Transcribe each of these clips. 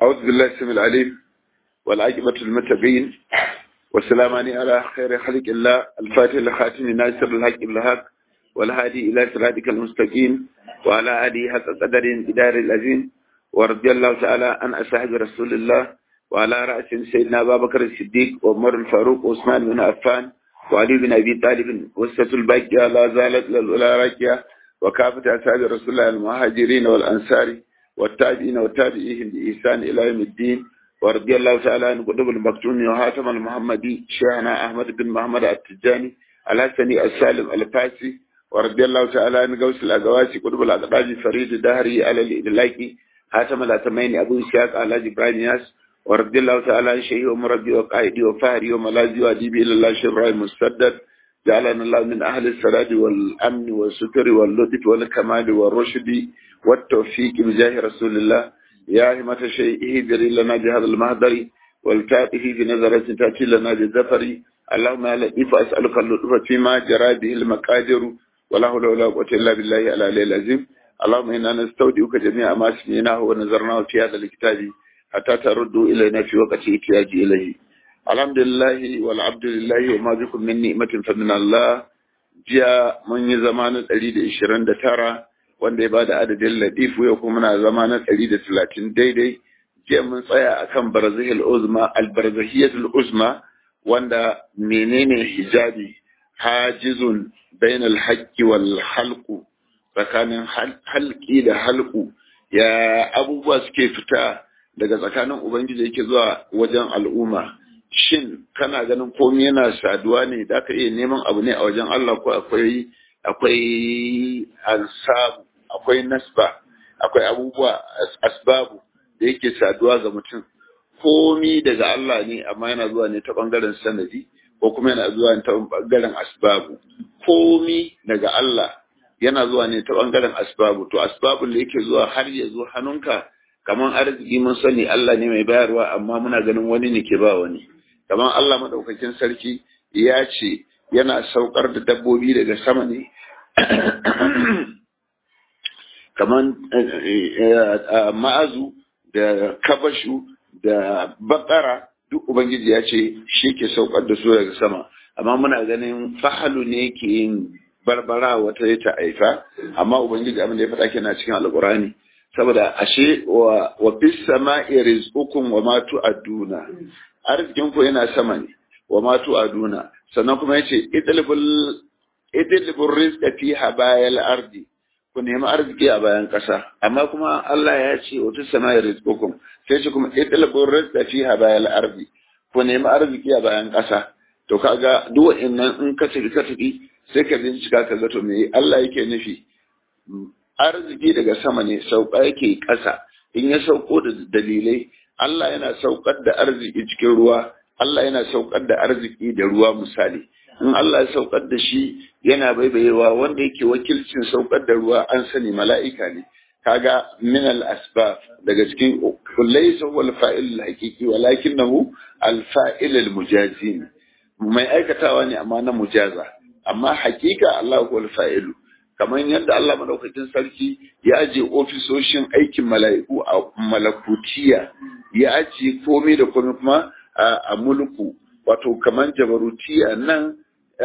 أعوذ بالله السميع العليم والعاقبة المتقين والسلام على خير خلق الله الفاتح لخاتم ناصر الحق بالحق والهادي إلى صراطك المستقيم وعلى آله حق قدر إدار العظيم ورضي الله تعالى عن أصحاب رسول الله وعلى رأس سيدنا أبا بكر الصديق وعمر الفاروق وعثمان بن عفان وعلي بن أبي طالب وسة الباقية لا زالت للأولى راكية وكافة أصحاب رسول الله المهاجرين والأنصار والتابعين والتابعين بإحسان إلى يوم الدين ورضي الله تعالى عن قطب المكتوم وهاتم المحمدي شيخنا أحمد بن محمد التجاني الحسني السالم الفاسي ورضي الله تعالى عن غوث الأقواسي قطب الأقراج فريد الدهري على الإدلاكي هاتم الأتمين أبو إسحاق على إبراهيم ياس ورضي الله تعالى عن شيخي ومربي وقائدي وفهري وملاذي وأديبي إلى الله شيخ إبراهيم مسدد جعلنا الله من أهل السداد والأمن والستر واللطف والكمال والرشد والتوفيق بجاه رسول الله يا همة الشيء اهدري لنا بهذا المهدر والكائه بنظرة تأتي لنا بالزفر اللهم يا لطيف أسألك اللطف فيما جرى به المقادر ولا حول ولا قوة إلا بالله العلي العظيم اللهم إنا نستودعك جميع ما سمعناه ونظرناه في هذا الكتاب حتى تردوا إلينا في وقت احتياج إليه الحمد لله والعبد لله وما بكم من نعمة فمن الله jiya mun yi zama na ɗari da ishirin da tara wanda ya ba da adadin latifu yau kuma muna zama na ɗari da talatin daidai jiya mun tsaya a kan barzahil uzma albarzahiyatul uzma wanda menene hijabi hajizun bainal haqqi wal halqu tsakanin halki da halku ya abubuwa suke fita daga tsakanin ubangiji yake zuwa wajen al'umma shin kana ganin komai yana saduwa ne da ka iya neman abu ne a wajen Allah ko akwai akwai ansabu akwai nasba akwai abubuwa asbabu da yake saduwa ga mutum komi daga Allah ne amma yana zuwa ne ta bangaren sanadi ko kuma yana zuwa ne ta bangaren asbabu komi daga Allah yana zuwa ne ta bangaren asbabu to asbabun da yake zuwa har ya zo hannunka kamar arziki mun sani Allah ne mai bayarwa amma muna ganin wani ne ke ba wani kamar Allah madaukakin sarki ya ce yana saukar da dabbobi daga sama ne kamar ma'azu da kabashu da bakara duk ubangiji ya ce shi ke saukar da su daga sama amma muna ganin fahalu ne ke yin barbara wata ya ta aifa amma ubangiji abin da ya faɗa kenan cikin alƙur'ani saboda ashe wa wa fis sama'i rizqukum wa ma tu'aduna arzikin ku yana sama ne wa ma tu'aduna sannan kuma yace idlibul idlibur rizqa fi habayal ardi ku nemi arziki a bayan ƙasa amma kuma Allah ya ce wa fis sama'i rizqukum sai ce kuma idlibur rizqa fi habayal ardi ku nemi arziki a bayan ƙasa to kaga duk wa'annan in ka tafi ka tafi sai ka bincika ka ga to me Allah yake nufi arziki daga sama ne sauka yake ƙasa in ya sauko da dalilai Allah yana saukar da arziki cikin ruwa Allah yana saukar da arziki da ruwa misali in Allah ya saukar da shi yana baibayewa wanda yake wakilcin saukar da ruwa an sani mala'ika ne kaga min al asbab daga cikin laysa wal fa'il al haqiqi walakinahu al fa'il al mujazi mai aikatawa ne amma na mujaza amma hakika Allah wal fa'ilu kamar yadda Allah madaukakin sarki ya aje ofisoshin aikin mala'iku a malakutiya ya aje komai da komai kuma a mulku wato kamar jabarutiya nan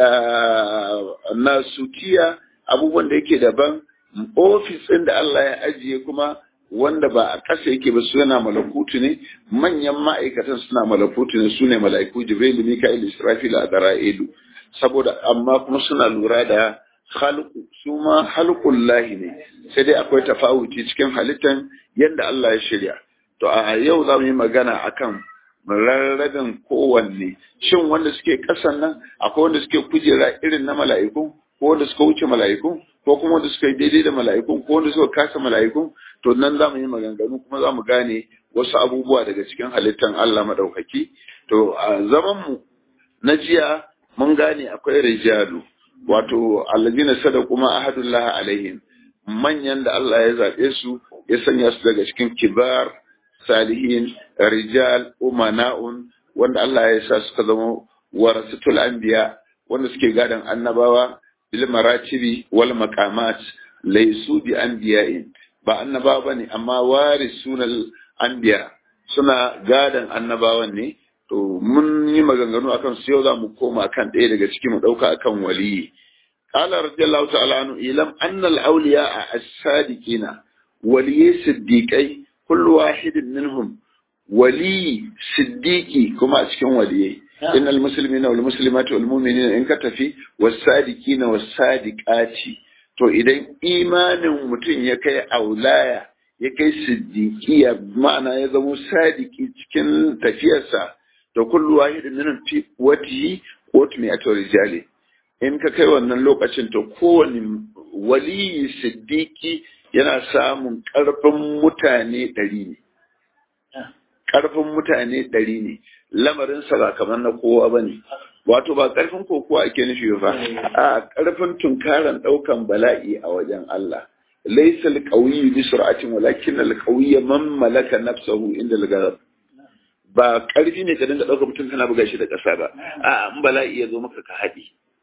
nasutiya abubuwan da yake daban ofis ɗin da Allah ya ajiye kuma wanda ba a ƙasa yake ba su yana malakutu ne manyan ma'aikatan suna malakutu ne su ne mala'iku jibril mika'il israfil a dara'ilu saboda amma kuma suna lura da halku su ma halkun lahi ne sai dai akwai tafawuci cikin halittan yadda Allah ya shirya to a yau za mu yi magana akan rarrabin kowanne shin wanda suke kasan nan akwai wanda suke kujera irin na mala'iku ko wanda suka wuce mala'iku ko kuma wanda suka yi daidai da mala'iku ko wanda suka kasa mala'iku to nan za mu yi maganganu kuma za mu gane wasu abubuwa daga cikin halittan Allah maɗaukaki to a zaman mu na jiya mun gane akwai rijalu wato allazina sadaku ma ahadullah alaihim manyan da Allah ya zabe su ya sanya su daga cikin kibar salihin rijal umana'un wanda Allah ya sa suka zama warasatul anbiya wanda suke gadan annabawa bil maratibi wal maqamat laysu bi anbiya'in ba annabawa bane amma warisunal anbiya suna gadan annabawan ne to mun yi maganganu akan su yau za mu koma kan ɗaya daga ciki mu ɗauka akan waliyi قال رضي الله تعالى عنه إلم أن الأولياء الصادقين ولي صديقي كل واحد منهم ولي صديقي كما أسكن ولي إن المسلمين والمسلمات والمؤمنين إن كتفي والصادقين والصادقات to idan imanin mutum ya kai aulaya ya kai siddiqiya ma'ana ya zama sadiki cikin tafiyarsa to kullu wahidin minhum fi watihi qut mi'atu rijali in ka kai wannan lokacin to kowane waliyi siddiki yana samun ƙarfin mutane ɗari ne. Ƙarfin mutane ɗari ne, lamarinsa ba kamar na kowa ba ne. Wato ba ƙarfin kokowa ake nufi ba, a ƙarfin tunkaran ɗaukan bala'i a wajen Allah. Laisa alƙawiyu bi sur'atin walakin alƙawiyya man malaka nafsahu inda al Ba ƙarfi ne ka dinga ɗaukar mutum kana buga shi da ƙasa ba, a in bala'i ya zo maka ka haɗi.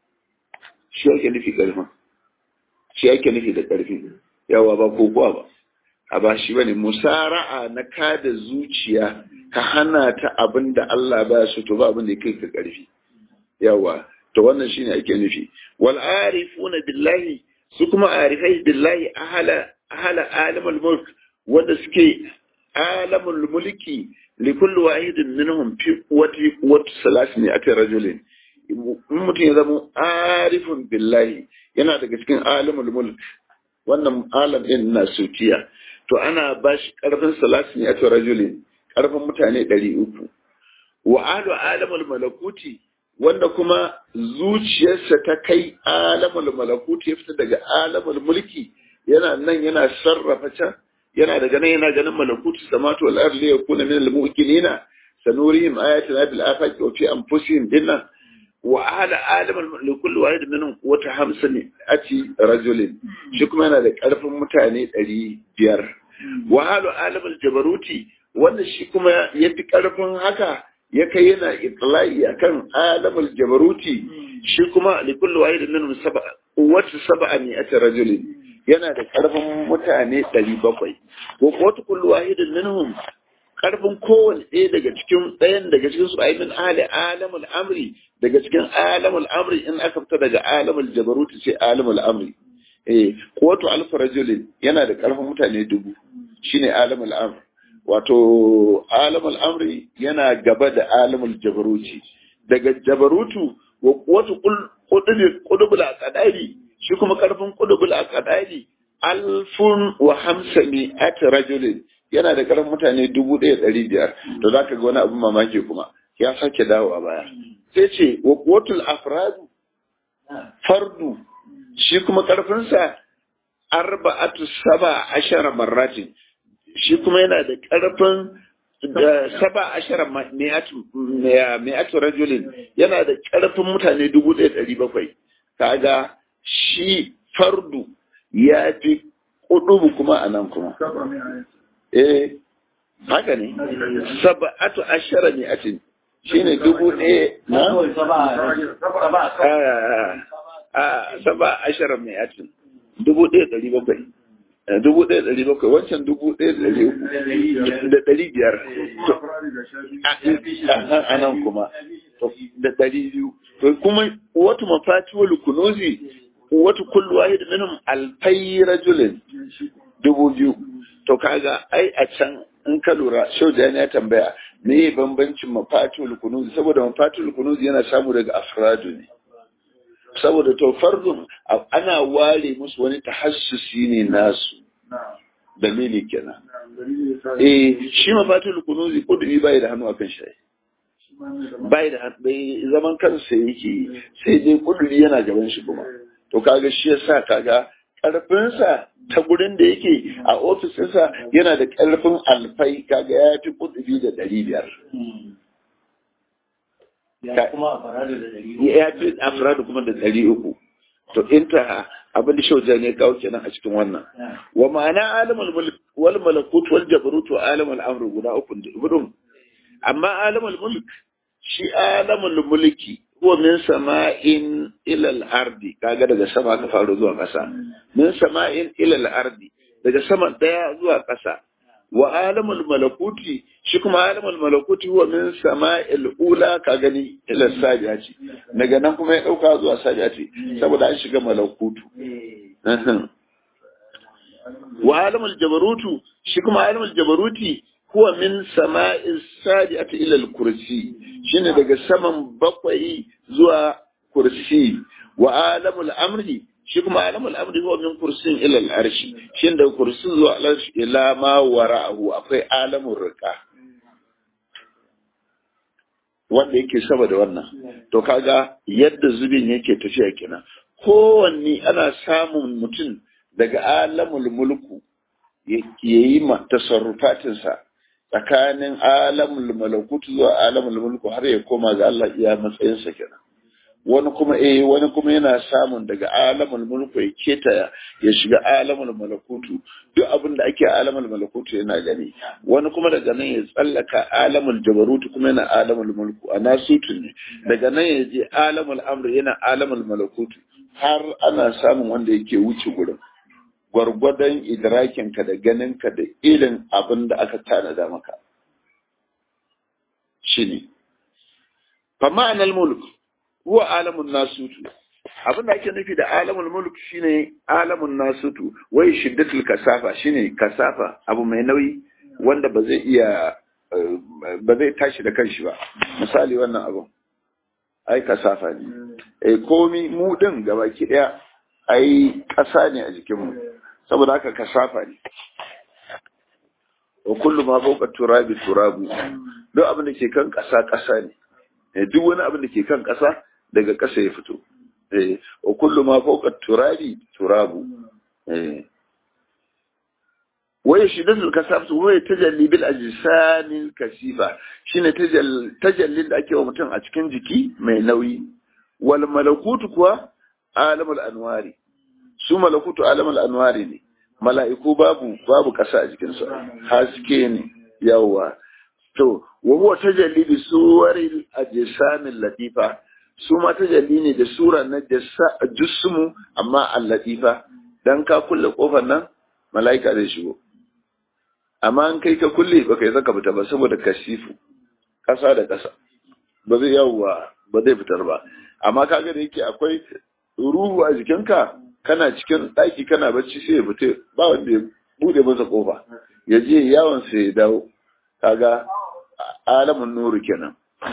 shi ake nufi ƙarfin shi ake nufi da ƙarfi yawa ba kokowa ba a ba shi bane musara'a na kada zuciya ka hana ta abin da Allah ba su to ba abin da ya kai ka ƙarfi yawa to wannan shine ake nufi wal arifuna billahi su kuma arifai billahi ahala ahala alamul mulk wanda suke alamul mulki li kulli wahidin minhum fi quwwati quwwati salasini ati rajulin in mutum ya zama arifin billahi yana daga cikin alimul mulk wannan alam din na sutiya to ana ba shi karfin salasin a to rajulin karfin mutane ɗari uku wa alu alamul malakuti wanda kuma zuciyarsa ta kai alamul malakuti ya fita daga alamul mulki yana nan yana sarrafa can yana daga nan yana ganin malakuti samatu wal ardi yakuna min al mu'minina sanurihim ayatina bil afaqi wa fi anfusihim dinnan وعلى عالم لكل واحد منهم قوة خمسة أتي رجل شكما أنا ذلك ألف متاني ألي بير وعلى عالم الجبروتي wanda shi kuma ya fi ƙarfin haka ya kai yana itla'i akan alamul jabaruti shi kuma likullu wahidin minhum sab'a wata sab'a ne a rajulin yana da ƙarfin mutane ɗari bakwai ko wata kullu wahidin minhum karfin kowane ɗaya daga cikin ɗayan daga cikin su aimin ali alamul amri daga cikin alamul amri in aka fita daga alamul jabaruti sai alamul amri eh quwwatu alf rajulin yana da karfin mutane dubu shine alamul amri wato alamul amri yana gaba da alamul jabaruti daga jabarutu wa quwwatu qudubul aqdari shi kuma karfin qudubul aqdari alfun wa hamsami at rajulin yana da karan mutane dubu ɗaya ɗari biyar to za ka ga wani abin mamaki kuma ya sake dawo a baya sai ce wa kuwatul afradu fardu shi kuma karfinsa arba'atu saba ashara marratin shi kuma yana da karfin saba ashara mi'atu rajulin yana da karfin mutane dubu ɗaya ɗari bakwai kaga shi fardu ya fi kudubu kuma a nan kuma eh haka ne saba'atu ashara ne atin shine dubu ɗaya na a saba ashara mai atin dubu ɗaya ɗari bakwai dubu ɗaya ɗari bakwai wancan dubu ɗaya ɗari uku da ɗari biyar a nan kuma da ɗari biyu to kuma wata mafati wal kunuzi wata kullu wahid minhum alfai rajulin dubu biyu to kaga ai a can in ka lura shaujani ya tambaya me bambancin mafatul kunuzi saboda mafatul kunuzi yana samu daga afradu ne saboda to fardun ana ware musu wani tahassusi ne nasu dalili kenan eh shi mafatul kunuzi kudumi bai da hannu akan shi bai da bai zaman kansa yake sai dai kuduri yana gaban shi kuma to kaga shi yasa kaga ƙarfinsa ta gurin da yake a ofisinsa yana da ƙarfin alfai kaga ya fi kudubi da ɗari biyar. Ya fi afiradu kuma da ɗari uku. To inta abin da shauja ne kawo kenan a cikin wannan. Wa ma'ana alamul mulk wal malakut wal jabarut wa alamul amr guda uku gudun. Amma alamul mulk shi alamul mulki huwa min sama'in ila al-ardi kaga daga sama ka faru zuwa ƙasa min sama'in ila al-ardi daga sama daya zuwa ƙasa wa alamul malakuti shi kuma alamul malakuti huwa min sama'il ula ka gani ila sajati daga nan kuma ya dauka zuwa sajati saboda an shiga malakutu wa alamul jabarutu shi kuma alamul jabaruti huwa min sama'is sajati ila al-kursi shine daga saman bakwai zuwa kursi wa alamul amri shi kuma alamul amri huwa min kursin ila al-arshi shin daga kursin zuwa al-arshi ila ma wara'ahu akwai alamul riqa wanda yake saba da wannan to kaga yadda zubin yake tafiya kenan kowanne ana samun mutum daga alamul mulku ya yi tasarrufatinsa tsakanin alamul malakutu zuwa alamul mulku har ya koma ga Allah iya matsayinsa kenan wani kuma eh wani kuma yana samun daga alamul mulku ya keta ya shiga alamul malakutu duk abin da ake alamul malakutu yana gani wani kuma daga nan ya tsallaka alamul jabarutu kuma yana alamul mulku a nasutu ne daga nan ya je alamul amri yana alamul malakutu har ana samun wanda yake wuce gurin gwargwadon idrakinka da ganinka da irin abin da aka tanada maka shi ne fa ma'anar mulk huwa alamun nasutu abin da ake nufi da alamun mulk shine alamun nasutu wai shiddatul kasafa shine kasafa abu mai nauyi wanda ba zai iya ba zai tashi da kanshi ba misali wannan abu ai kasafa ne eh komi mu din gabaki daya ai ƙasa ne a jikinmu saboda haka kasafa ne wa kullu ma fawqa turabi turabu duk abin da ke kan ƙasa ƙasa ne duk wani abin da ke kan ƙasa daga ƙasa ya fito eh wa kullu ma fawqa turabi turabu eh wai shi da kasaftu wai tajalli bil ajsamil kasifa shine tajallin da ake wa mutum a cikin jiki mai nauyi wal malakutu kuwa alamul anwari su malakutu alamul anwari ne mala'iku babu babu ƙasa a jikinsu haske ne yawa to wa huwa tajalli bi suwaril ajsamil latifa su ma tajalli ne da sura na jismu amma al-latifa dan ka kulle kofar nan mala'ika zai shigo amma an kai ka kulle baka yi zaka fita ba saboda kasifu ƙasa da ƙasa ba zai yawa ba zai fitar ba amma kaga da yake akwai ruhu a jikinka kana cikin ɗaki kana bacci sai ya fita ba wanda ya bude masa kofa ya je yawon sai ya dawo kaga alamun nuru kenan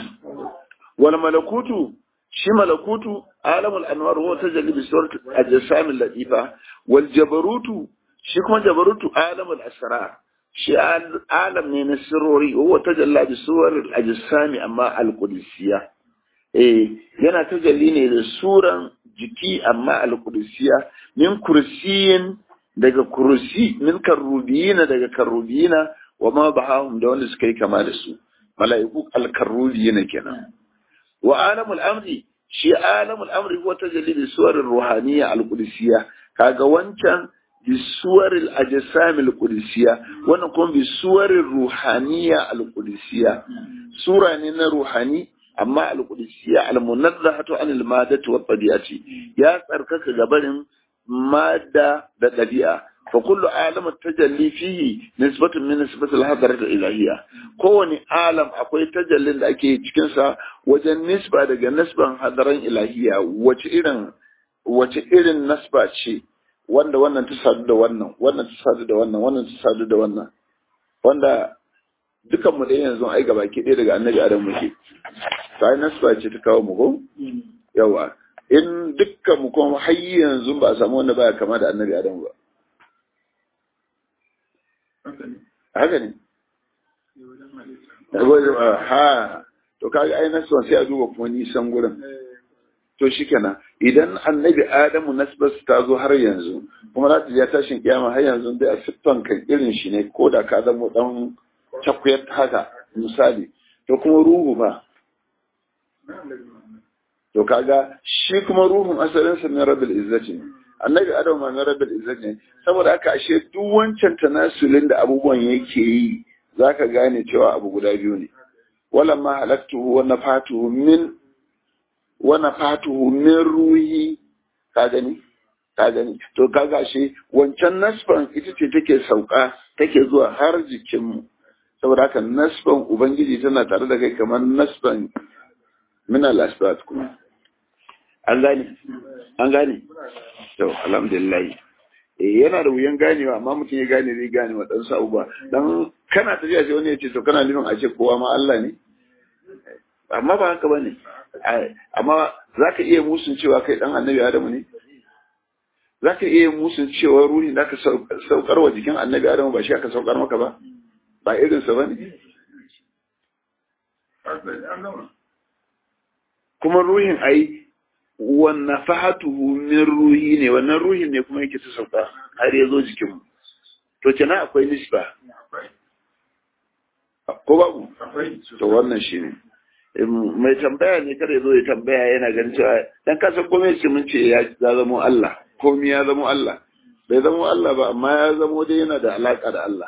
wal malakutu shi malakutu alamul anwar huwa tajalli bi surat ajsam latifa wal jabarutu shi kuma jabarutu alamul asrar shi alam ne na sirrori huwa tajalla bi suwar ajsami amma al qudusiyya eh yana tajalli ne da suran jiki amma al-qudusiyya min kursiyin daga kursi min karrubiyina daga karrubiyina wa ma bahahum da wanda suka yi kama da su mala'iku al-karrubiyina kenan wa alamul amri shi alamul amri huwa tajalli bi suwar ruhaniyya al-qudusiyya kaga wancan bi suwar al-ajsam al-qudusiyya wannan kuma bi suwar ruhaniyya al-qudusiyya sura ne na ruhani amma al-qudusiyya al-munazzahatu anil madati wa tabi'ati ya tsarkaka gabarin madda da dabi'a fa kullu alam tajalli fihi nisbatun min nisbati al-hadrat al-ilahiyya kowani alam akwai tajallin da ake cikin sa wajen nisba daga nisban hadaran ilahiyya wace irin wace irin nasba ce wanda wannan ta sadu da wannan wannan ta sadu da wannan wannan ta sadu da wannan wanda dukan mu da yanzu ai gaba ke ɗaya daga annabi adam muke sai nasba ce ta kawo mu ko yawa in dukkan mu kuma har yanzu ba a samu wanda baya kama da annabi adam ba haka ne ha to kaga ai nasba sai a duba kuma nisan gurin to shikenan idan annabi adamu nasbas ta zo har yanzu kuma za ta je tashin kiyama har yanzu dai a siffan kan irin shi ne ko da ka zama dan cakwayar haka misali to kuma ruhu ba to kaga shi kuma ruhun asalin sa na rabbil izzati ne annabi adam ma na rabbil izzati ne saboda haka ashe duk wancan tanasulin da abubuwan yake yi zaka gane cewa abu guda biyu ne wala ma halaktuhu wa nafatuhu min wa nafatuhu min ruhi ka gani ka gani to kaga shi wancan nasban ita ce take sauka take zuwa har jikinmu saboda haka nasban ubangiji tana tare da kai kamar nasban min al-asbat kuma an gane an gane to alhamdulillah eh yana da wuyan ganewa amma mutum ya gane zai gane wa dan abubuwa dan kana tafiya sai wani ya ce to kana nufin a ce kowa ma Allah ne amma ba haka bane amma zaka iya musun cewa kai dan annabi Adamu ne za ka iya musun cewa ruhi da ka saukar wa jikin annabi adamu ba shi aka saukar maka ba ba irinsa ba ne kuma ruhin ai wannan fahatuhu min ruhi ne wannan ruhin ne kuma yake ta sauka har ya zo jikinmu to kenan akwai nisba ko babu to wannan shi ne mai tambaya ne kada ya zo ya tambaya yana ganin cewa dan kasan komai ce mun ce ya zama Allah komi ya zama Allah bai zama Allah ba amma ya zama dai yana da alaƙa da Allah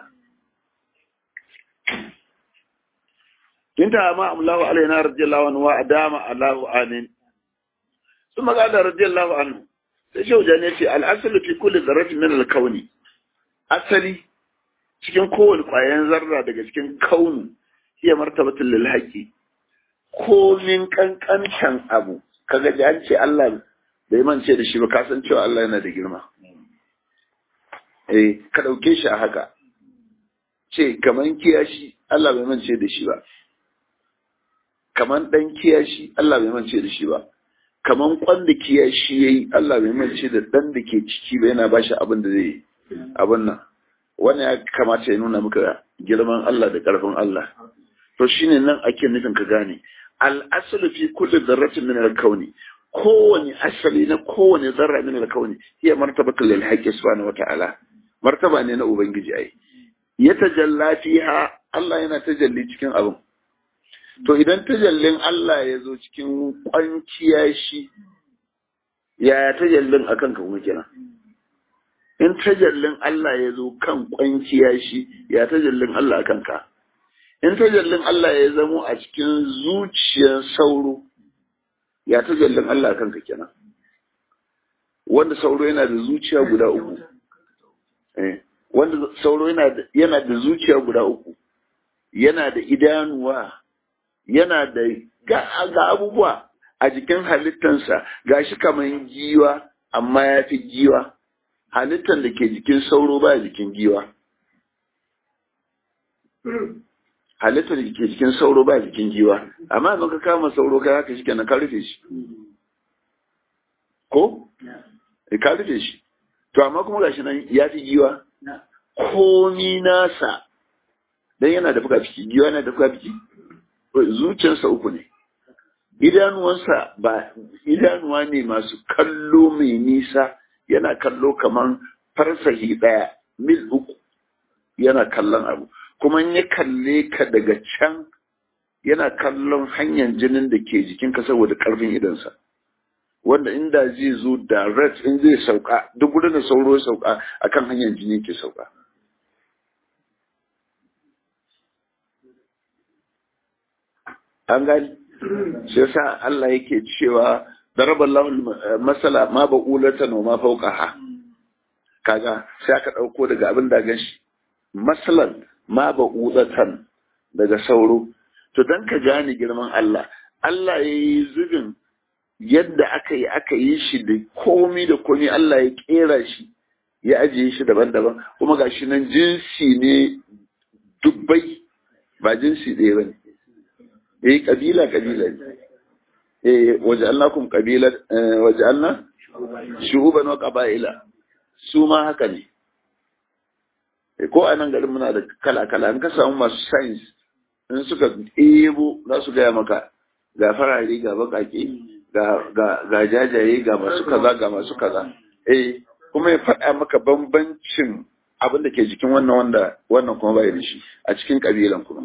kinta ma amlahu alaina radiyallahu anhu wa adama alahu anin ثم قال رضي الله عنه sai shauja ne ce al'asalu fi kulli zarratin min al-kauni asali cikin kowane ƙwayan zarra daga cikin kaunu hiya martabatul lil haqi komin kankantan abu kaga da an ce Allah bai mance da shi ba ka san cewa Allah yana da girma eh ka dauke shi a haka ce kaman kiyashi Allah bai mance da shi ba kaman dan kiyashi Allah bai mance da shi ba kaman kwan da kiyashi yayi Allah bai mance da dan da ke ciki ba yana bashi abin da zai abin nan wannan ya kamata ya nuna maka girman Allah da karfin Allah to shine nan ake nufin ka gane al aslu fi kulli dharratin min al kauni kowane asali na kowane zarra min al-kauni hiya martabatul lil haqqi subhanahu wata'ala martaba ne na ubangiji ai ya tajalla fiha Allah yana tajalli cikin abin to idan tajallin Allah ya zo cikin kwanciya shi yaya tajallin akan ka kuma kenan in tajallin Allah ya zo kan kwanciya shi ya tajallin Allah akan ka in tajallin Allah ya zamo a cikin zuciyar sauro ya ta jallin Allah kanka kenan wanda sauro yana da zuciya guda uku wanda sauro yana da zuciya guda uku yana da idanuwa yana da ga abubuwa a jikin halittansa gashi kamar giwa amma ya fi giwa halittan da ke jikin sauro ba jikin giwa halittar da ke cikin sauro ba jikin giwa amma yanzu ka kama sauro kai haka shike na ka rufe shi ko ka rufe shi to amma kuma gashi nan ya fi giwa komi nasa dan yana da fuka ciki giwa yana da fuka ciki zuciyarsa uku ne idanuwansa ba idanuwa ne masu kallo mai nisa yana kallo kaman farsahi daya mil uku yana kallon abu kuma ya kalle ka daga can yana kallon hanyar jinin da ke jikinka saboda karfin idansa wanda inda zai zo direct in zai sauka duk gudun da sauro ya sauka akan hanyar jini ke sauka an gani shi yasa Allah yake cewa daraba lahul masala ma ba'ulatan wa ma fawqaha kaga sai aka dauko daga abin da ganshi masalan ma ba'udatan daga sauro to dan ka gane girman Allah Allah ya yi zubin yadda aka yi aka yi shi da komi da komi Allah ya kera shi ya ajiye shi daban-daban kuma ga shi nan jinsi ne dubbai ba jinsi ɗaya ba ne eh kabila kabila ne eh waja'alnakum qabila waja'alna shu'uban wa qaba'ila su ma haka ne ko a nan garin muna da kala-kala in ka samu masu science in suka ebo za su gaya maka ga farare ga bakake ga jajaye ga masu kaza ga masu kaza eh kuma ya faɗa maka bambancin abin da ke jikin wannan wanda wannan kuma bai da shi a cikin kabilan kuma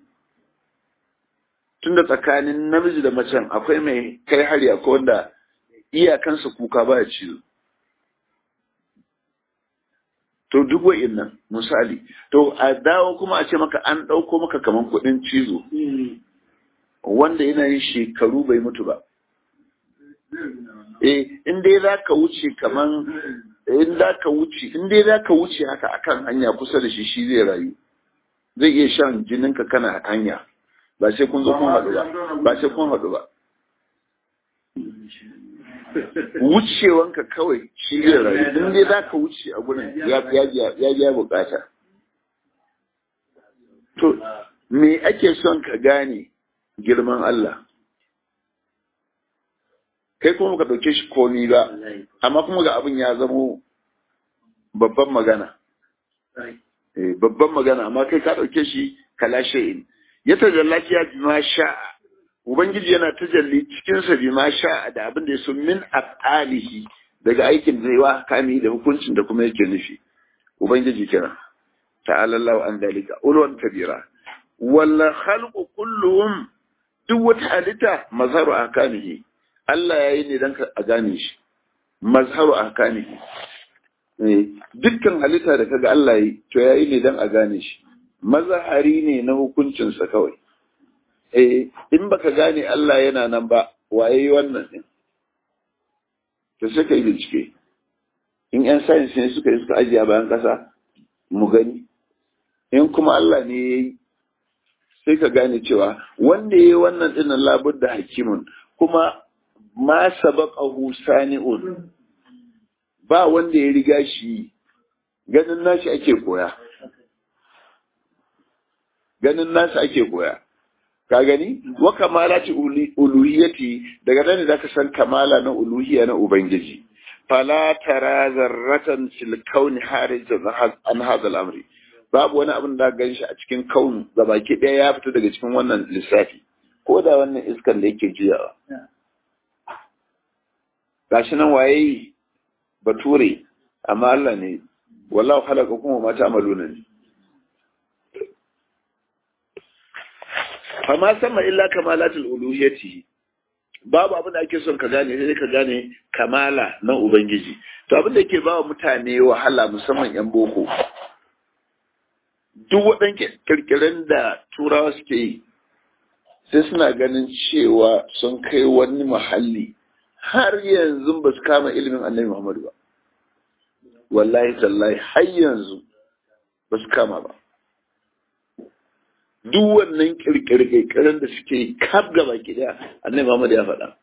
tunda tsakanin namiji da macen akwai mai kai hari akwai wanda iyakansa kuka baya cizo to duk wa'innan misali to a dawo kuma a ce maka an ɗauko maka kaman kuɗin cizo wanda yana yin shekaru bai mutu ba eh in dai za ka wuce kaman in za ka wuce in dai za ka wuce haka akan hanya kusa da shi shi zai rayu zai iya shan jininka kana hanya ba sai kun zo kun haɗu ba ba sai kun haɗu ba wucewanka kawai shi zai rayu in dai za ka wuce a gurin ya ya bukata to me ake son ka gane girman Allah kai kuma ka ɗauke shi komi ba amma kuma ga abin ya zamo babban magana babban magana amma kai ka ɗauke shi kala shay'in ya tajallaki ya bi ma sha'a ubangiji yana tajalli cikin sa bi ma sha'a da abin da ya so min af'alihi daga aikin da yawa kami da hukuncin da kuma yake nufi ubangiji kira ta'ala Allah an dalika ulwan kabira walla khalqu kulluhum duk wata halitta mazharu akamihi Allah ya yi ne don a gane shi, mazharu a kane. Dukkan halitta da kaga Allah yi, to ya yi ne don a gane shi, mazahari ne na hukuncinsa kawai. Eh, in baka gane Allah yana nan ba, waye yi wannan ɗin? To sai ka yi bincike. In ‘yan sayins ne suka yi suka ajiye a bayan ƙasa, mu gani. In kuma Allah ne ya yi, sai ka gane cewa wanda ya yi wannan ɗin labar da hakimun, kuma ma sabaqahu sani'un ba wanda ya riga shi ganin nashi ake koya ganin nashi ake koya ka gani wa kamalati uluhiyati daga nan ne zaka san kamala na uluhiyya na ubangiji fala tara zarratan fil kauni harijan an hadha al-amri babu wani abin da gan shi a cikin kaunu gabaki ɗaya ya fita daga cikin wannan lissafi ko da wannan iskan da yake juyawa gashi nan waye bature amma Allah ne wallahu khalaqa kuma ma ta'maluna ne fama sama illa kamalatul uluhiyyati babu abin da ake son ka gane sai ka gane kamala na ubangiji to abin da yake ba wa mutane wahala musamman yan boko duk waɗan kirkiren da turawa suke yi sai suna ganin cewa sun kai wani muhalli har yanzu ba su kama ilimin annabi Muhammadu ba. Wallahi tallahi har yanzu ba su kama ba. Duk wannan kirkirkirin da suke kaf gaba daya annabi Muhammadu ya faɗa.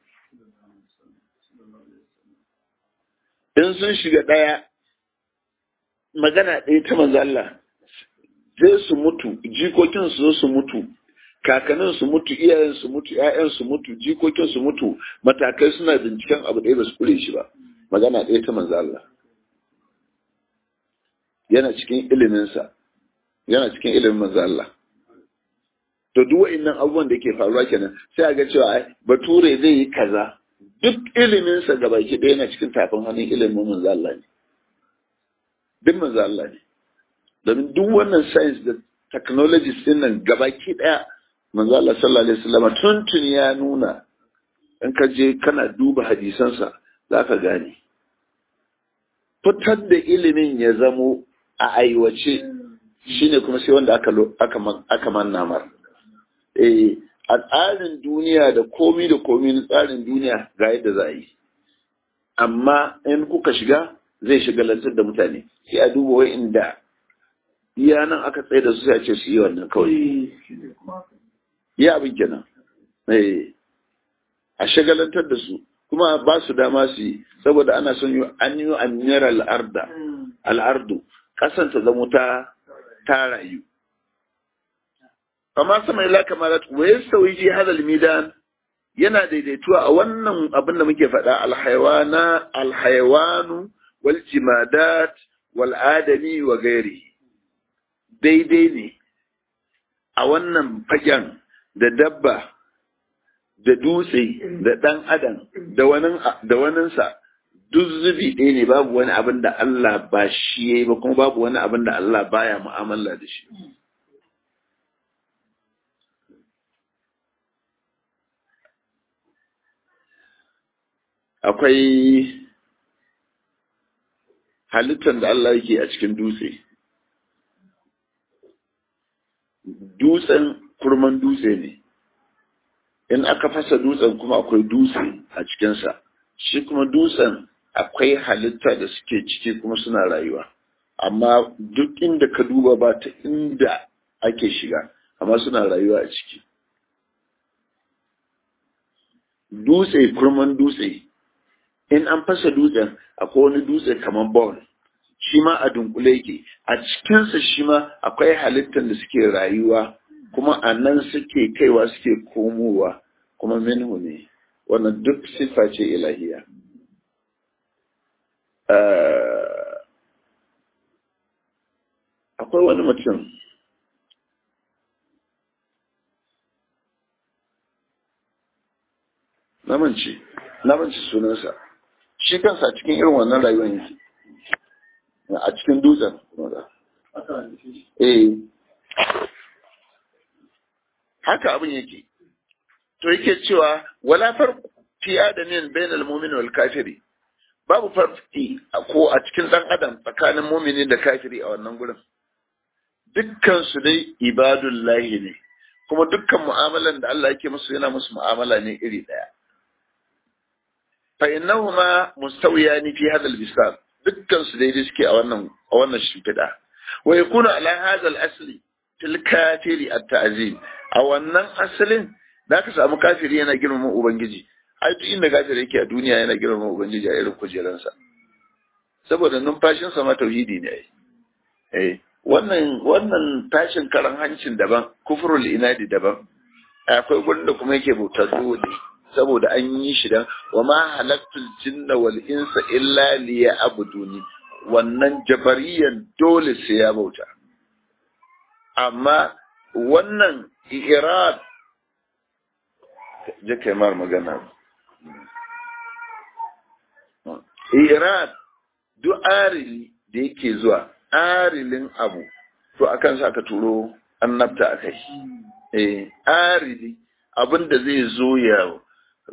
In sun shiga ɗaya magana ɗaya ta manzo Allah zai su mutu jikokin su zo su mutu kakannin su mutu iyayen su mutu ƴaƴan su mutu jikokin su mutu matakai suna binciken abu ɗaya ba su kure shi ba magana ɗaya ta manzo Allah yana cikin ilimin sa yana cikin ilimin manzo Allah to duk wa'annan abubuwan da ke faruwa kenan sai a ga cewa bature zai yi kaza duk ilimin sa gabaki ɗaya yana cikin tafin hannun ilimin manzo Allah ne duk manzo Allah ne domin duk wannan science da technologies din nan gabaki ɗaya manzo Allah sallallahu alaihi wasallam tuntun ya nuna in ka je kana duba hadisansa za ka gane fitar da ilimin ya zamo a aiwace shine kuma sai wanda aka aka aka manna mar eh a tsarin duniya da komi da komi na tsarin duniya ga yadda za a yi amma in kuka shiga zai shigalantar da mutane sai a duba wai inda iya nan aka tsaye da su sai a ce su yi wannan kawai ya abin kenan a shagalantar da su kuma ba su dama su yi saboda ana son yi an yi amiyar al'arda al'ardu kasan ta zamo ta ta rayu amma sama ila kamarat wa yasawi ji hadal midan yana daidaituwa a wannan abin da muke faɗa alhaiwana alhaiwanu wal jimadat wal adami wa gairi daidai ne a wannan fagen da dabba da dutse da ɗan adam da waninsa duk zubi ɗaya ne babu wani abin da Allah ba shi ya yi ba kuma babu wani abin da Allah baya mu'amala da shi. Akwai halittar da Allah yake a cikin dutse. Dutsen kurman dutse ne. in aka fasa dutsen kuma akwai dutse a cikinsa shi kuma dutsen akwai halitta da suke ciki kuma suna rayuwa amma duk inda ka duba ba ta inda ake shiga amma suna rayuwa a ciki dutse kurman dutse in an fasa dutsen akwai wani dutse kamar ball shi ma a dunkule yake a cikinsa shi ma akwai halittar da suke rayuwa kuma a nan suke kaiwa suke komowa kuma minhu ne wannan duk siffa ce ilahiya akwai wani mutum namanci namanci sunansa shi kansa cikin irin wannan rayuwar yake a cikin dutsen eh haka abin yake to yake cewa wala farq fi adamin bainal mu'min wal kafiri babu farqi ko a cikin dan adam tsakanin mu'mini da kafiri a wannan gurin dukkan su dai ibadullahi ne kuma dukkan mu'amalan da Allah yake musu yana musu mu'amala ne iri daya fa innahuma mustawiyani fi hadha al-bisar dukkan su daidai suke a wannan a wannan shimfiɗa wa yakunu ala hadha al-asli til kafiri at-ta'zim a wannan asalin da ka samu kafiri yana girmama ubangiji ai duk inda kafiri yake a duniya yana girmama ubangiji a irin kujeransa saboda numfashinsa ma tauhidi ne ai eh wannan wannan tashin karan hancin daban kufrul inadi daban akwai gurin da kuma yake bautar dole saboda an yi shi dan wa ma halaktul jinna wal insa illa liya'buduni wannan jabariyan dole sai ya bauta amma wannan irad je kai mar magana irad duk arili da yake zuwa arilin abu to akan sa ka turo annabta akai eh arili abin da zai zo ya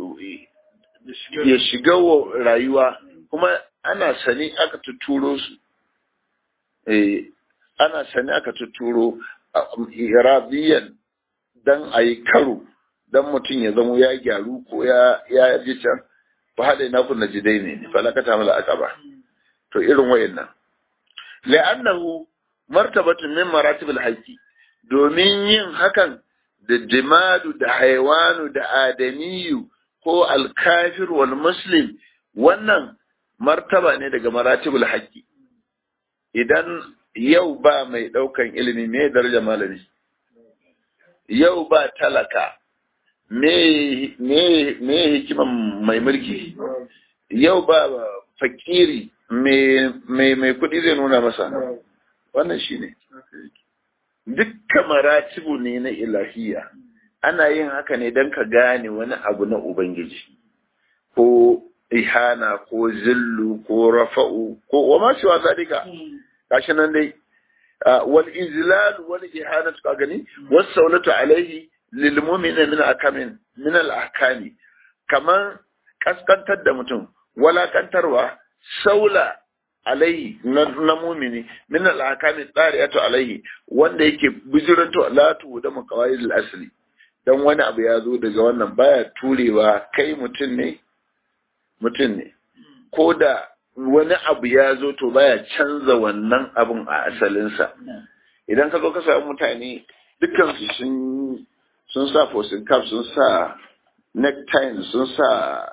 ya shiga rayuwa kuma ana sani aka tuturo su eh ana sani aka tuturo iradiyan dan a yi karo dan mutum ya zamo ya gyaru ko ya ya ji can fa hada ina kun najidai ne falakata mala aqaba to irin wayannan la'annahu martabatun min maratibul haqqi domin yin hakan da jimadu da haiwanu da adamiyu ko alkafir wal muslim wannan martaba ne daga maratibul haqqi idan yau ba mai daukan ilimi me daraja malami yau ba talaka me me me hikiman mai mulki yau ba fakiri me me mai kudi zai nuna masa wannan shine dukkan maratibu ne na ilahiya ana yin haka ne don ka gane wani abu na ubangiji ko ihana ko zillu ko rafa'u ko wa ma shiwa zalika gashi nan dai wal izlal wal ihanatu ka gani was saulatu alaihi lil mu'mina min akamin min al ahkami kaman kaskantar da mutum walakantarwa saula alaihi na mumini min al-akami tsariyatu alaihi wanda yake bijiranto latu da maqawaid al-asli dan wani abu ya zo daga wannan baya turewa kai mutum ne mutum ne ko da wani abu ya zo to baya canza wannan abun a asalinsa idan ka zo ka samu mutane dukkan su sun sun sa fosin cap sun sa necktie sun sa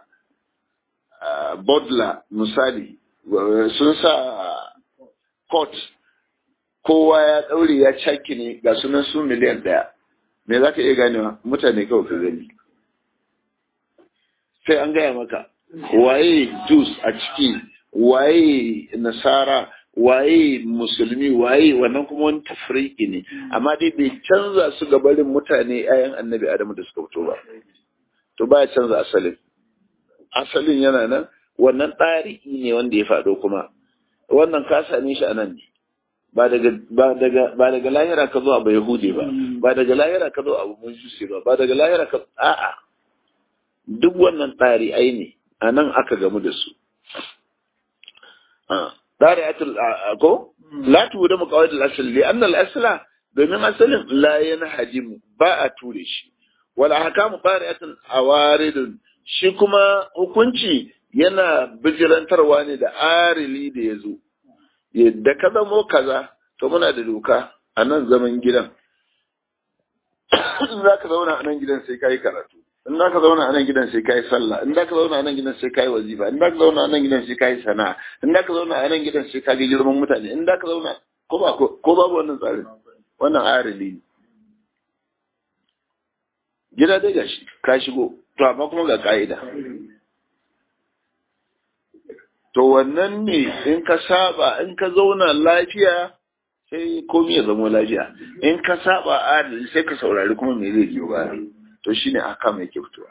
bodla misali sun sa court kowa ya ɗaure ya caki ne ga sunan su miliyan ɗaya me za ka iya ganewa mutane kawai ka gani sai an gaya maka waye jus a ciki waye nasara waye musulmi waye wannan kuma wani tafriki ne amma dai bai canza su ga barin mutane 'ya'yan annabi adamu da suka fito ba to baya canza asalin asalin yana nan wannan ɗari'i ne wanda ya faɗo kuma wannan ka same shi a nan ne ba daga ba daga ba daga lahira ka zo abu yahudi ba ba daga lahira ka zo abu mujusi ba ba daga lahira ka a'a duk wannan ɗari'ai ne a nan aka gamu da su ɗari'atul ko la tuwuda muqawid al-asl li anna al-asla domin asalin la yanhadimu ba a ture shi wal ahkamu qari'atun awaridun shi kuma hukunci yana bijirantarwa ne da arili da ya zo yadda ka zamo kaza to muna da doka a nan zaman gidan in za ka zauna a nan gidan sai ka yi karatu in za ka zauna a nan gidan sai ka yi sallah in za ka zauna a nan gidan sai ka yi wazifa in za ka zauna a nan gidan sai ka yi sana'a in za ka zauna a nan gidan sai ka ga girman mutane in za ka zauna ko ba ko babu wannan tsarin wannan arili ne gida dai gashi ka shigo to amma kuma ga ka'ida to wannan ne in ka saba in ka zauna lafiya sai komi ya zama lafiya in ka saba adali sai ka saurari kuma me zai biyo baya to shine aka mai ke fitowa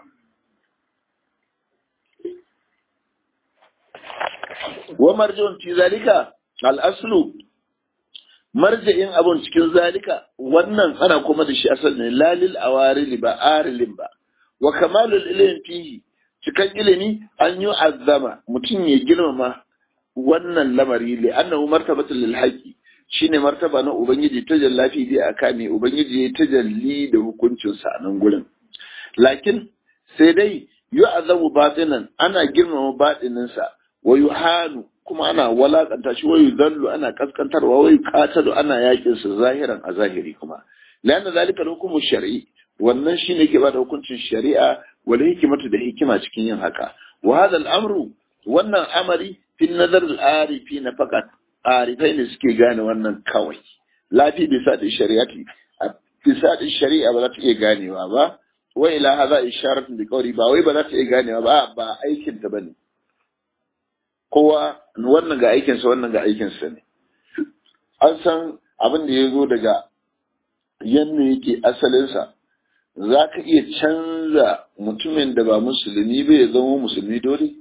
wa marji'un fi zalika al-aslu marja'in abun cikin zalika wannan ana kuma da shi asali ne lalil awarili ba arilin ba wa kamalul ilmi fihi cikan ilimi an yi azama mutum ya girmama wannan lamari li annahu martabatul lil haqi shine martaba na ubangiji ta jallafi bi akami ubangiji ya tajalli da hukuncin sa nan gurin lakin sai dai yu'azamu batinan ana girmama batinin sa wa yuhanu kuma ana walakanta shi wa yudallu ana kaskantarwa wa yuqatalu ana yakin sa zahiran a zahiri kuma lana zalika hukumu shar'i wannan shine ke bada hukuncin shari'a wal hikimatu da hikima cikin yin haka wa hadha al-amru wannan amari fi nazar al-arifi na fakat arifai ne suke gane wannan kawai lafi bisa da shari'ati bisa da shari'a ba za ta iya ganewa ba wa ila hadha isharatun bi qawli ba wai ba za ta iya ganewa ba ba aikin ta bane kowa wannan ga aikin sa wannan ga aikin sa ne an san abin da ya zo daga yanne yake asalin sa za ka iya canza mutumin da ba musulmi ba ya zama musulmi dole?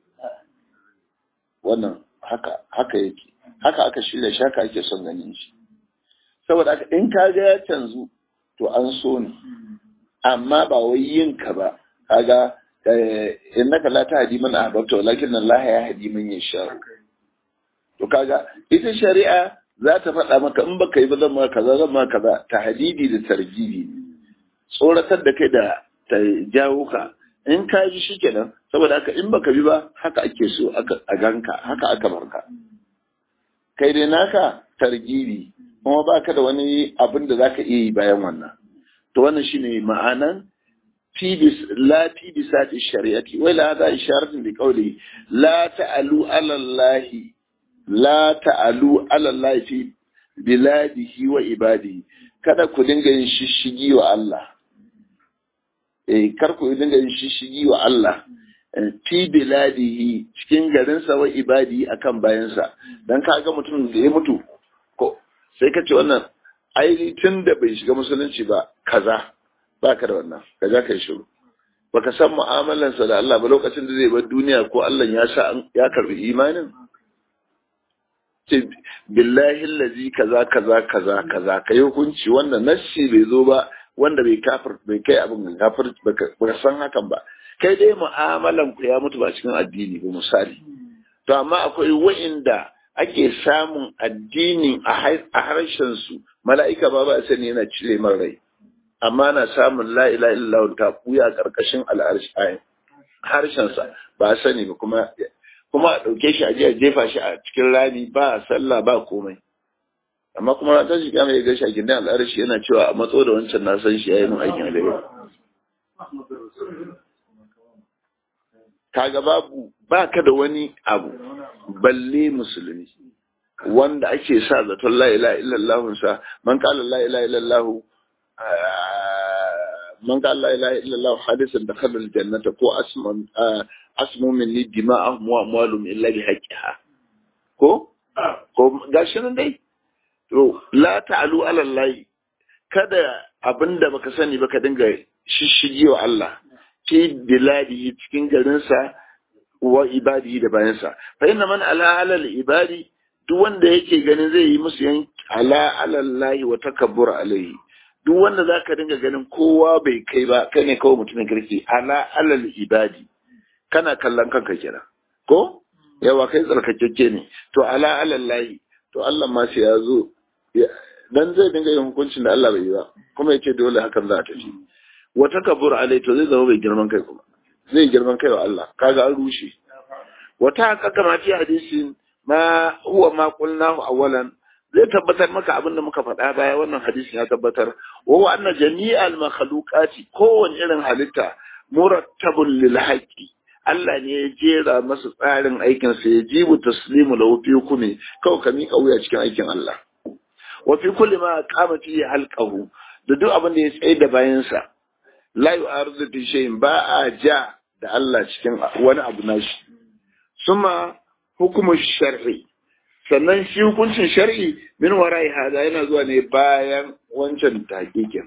Wannan haka haka yake, haka aka shirya shi haka ake son ganin shi. Saboda haka in ka ga ya canzu to an so ne, amma ba wai yin ka ba, kaga in naka la ta hadi mana ahbabta walakin nan la ya hadi man yasha. To kaga ita shari'a za ta faɗa maka in baka yi ba zan ma kaza zan ma kaza ta hadidi da targibi ne. tsoratar da kai da ta jawo ka in ka ji shi kenan saboda haka in baka bi ba haka ake so a ganka haka aka barka kai dai naka targibi kuma baka da wani abin da zaka iya yi bayan wannan to wannan shine ma'anan fibis la fibisati shari'ati wai la hada isharatun bi qawli la ta'alu ala Allah la ta'alu ala Allah fi biladihi wa ibadihi kada ku dinga yin shishigi wa Allah eh kar ku dinga yin shishigi wa Allah fi biladihi cikin garinsa wa ibadi akan bayansa dan kaga mutum da ya mutu ko sai ka ce wannan ai tun da bai shiga musulunci ba kaza baka da wannan kaza kai shiru baka san mu'amalansa da Allah ba lokacin da zai bar duniya ko Allah ya sa ya karbi imanin ce billahi allazi kaza kaza kaza kaza kai hukunci wannan nassi bai zo ba wanda bai kafir bai kai abin kafir baka san hakan ba kai dai mu'amalan ku ya mutu ba cikin addini ba misali to amma akwai wa'inda ake samun addini a harshen su mala'ika ba ba sani yana cire man rai amma na samun la ilaha illallah ta buya karkashin al'arshi harshen sa ba sani ba kuma kuma a ɗauke shi a je a jefa shi a cikin rami ba sallah ba komai amma kuma ran tashi kiyama ya ga shi a gindin al'arashi yana cewa a matso da wancan na san shi yayi mun aikin alheri kaga babu baka da wani abu balle musulmi wanda ake sa zaton la ilaha illallah sa man qala la ilaha illallah man qala la ilaha illallah hadisan dakhala aljannata ko asman asmu minni dima'ahum wa amwalum illa bi haqqiha ko ko gashi nan dai to la ta'alu ala Allah kada abinda baka sani baka dinga shishigi wa Allah fi biladihi cikin garinsa wa ibadihi da bayansa fa inna man ala ala ibadi duk wanda yake ganin zai yi musu yan ala ala Allah wa takabbur alaihi duk wanda zaka dinga ganin kowa bai kai ba kai ne kawai mutumin kirki ala ala ibadi kana kallon kanka kenan ko yawa kai tsarkakeke ne to ala ala Allah to Allah ma sai ya zo dan zai dinga yin hukuncin da Allah bai yi ba kuma yace dole hakan za ta tafi wa takabbur alai to zai zama bai girman kai kuma zai girman kai wa Allah kaga an rushe wata haka ma fi hadisin ma huwa ma qulnahu awwalan zai tabbatar maka abin da muka faɗa baya wannan hadisin ya tabbatar wa wa anna jami'al makhluqati kowane irin halitta murattabun lil haqqi Allah ne ya jera masa tsarin aikin sa ya jibu taslimu lahu fi hukmi kawai ka miƙa wuya cikin aikin Allah wa fi kulli ma qama fi halqahu da duk abin da ya tsaye da bayansa la yu'aridu fi shay'in ba a ja da Allah cikin wani abu nashi suma hukumu shar'i sannan shi hukuncin shar'i min warai hada yana zuwa ne bayan wancan takikin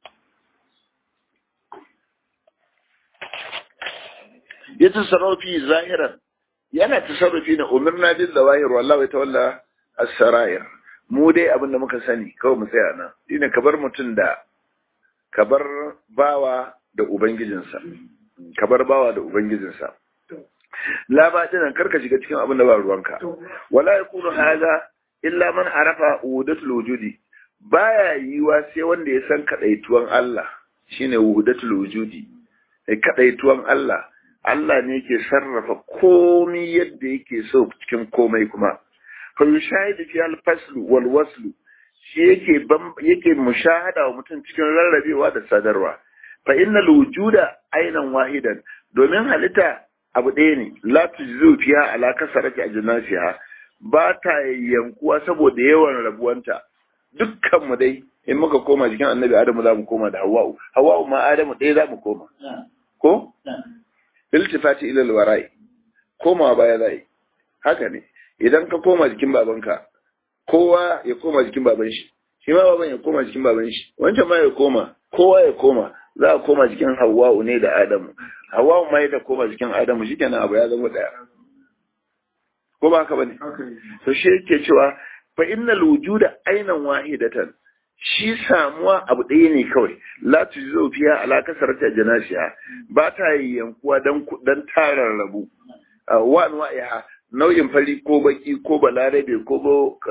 ya tasarrufi zahiran yana tasarrufi na umirna bil zawahir wallahi tawalla as-sarair mu dai abinda muka sani kawai mu tsaya nan shine kabar mutum da kabar bawa da ubangijinsa kabar bawa da ubangijinsa la ba dinan karka shiga cikin abin da ba ruwanka wala yakunu hadha illa man arafa wudatul wujudi baya yiwa sai wanda ya san kadaituwan Allah shine wudatul wujudi sai kadaituwan Allah Allah ne yake sarrafa komai yadda yake so cikin komai kuma fa yushahidu fi al-fasl wal wasl shi yake yake mushahada wa mutum cikin rarrabewa da sadarwa fa innal wujuda ainan wahidan domin halitta abu ɗaya ne la tujzu fiha ala kasarati ajnasiha ba ta yankuwa saboda yawan rabuwanta dukkan mu dai in muka koma jikin annabi adamu za mu koma da hawa'u hawa'u ma adamu ɗaya za mu koma ko iltifati ila alwara'i koma baya zai haka ne idan ka koma jikin babanka kowa ya koma jikin baban shi shi ma baban ya koma jikin baban shi wancan ma ya koma kowa ya koma za a koma jikin hawa'u ne da adamu hawa'u ma ya koma jikin adamu shikenan abu ya zama daya ko ba haka bane to shi yake cewa fa innal wujuda ainan wahidatan shi samuwa abu ɗaya ne kawai la tuzo fiya ala kasarata janasiha ba ta yankuwa dan dan tarar rabu wa anwa'iha nau'in fari ko baki ko balarabe ko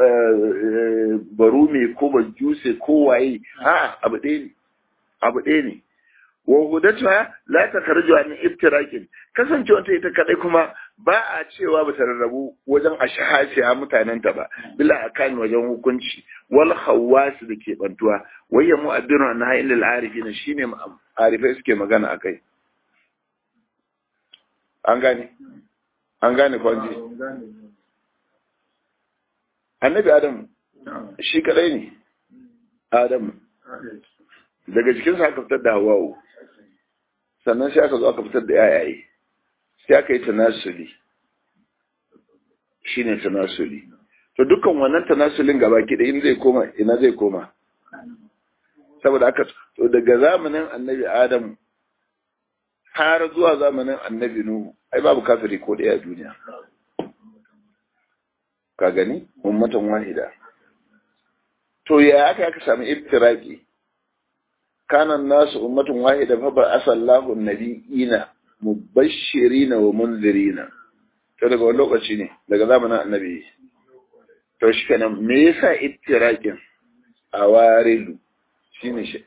barume ko bajuse ko waye a abu ɗaya ne abu ɗaya ne wa hudatuha la takarju an iftirakin kasancewa ta ita kadai kuma ba a cewa ba ta rarrabu wajen ashahasi a mutanenta ba bila akan wajen hukunci wal khawas da ke bantuwa wayya mu'addiru an hayyin lil arifin shine arifai suke magana akai an gane an gane kwanji annabi adam shi kadai ne adam daga jikinsa aka fitar da hawa'u sannan sai aka zo aka fitar da yayaye sai aka yi tanasuli shi ne tanasuli to dukkan wannan tanasulin gaba ki in zai koma ina zai koma saboda aka to daga zamanin annabi adam har zuwa zamanin annabi nuhu ai babu kafiri ko daya a duniya ka gani ummatan wahida to ya aka aka samu iftiraki kana nasu ummatun wahida fa ba asallahu nabiyina mubashirina wa munzirina to daga wani lokaci ne daga zamanin annabi to shi kenan me yasa ittirakin a warilu shine shi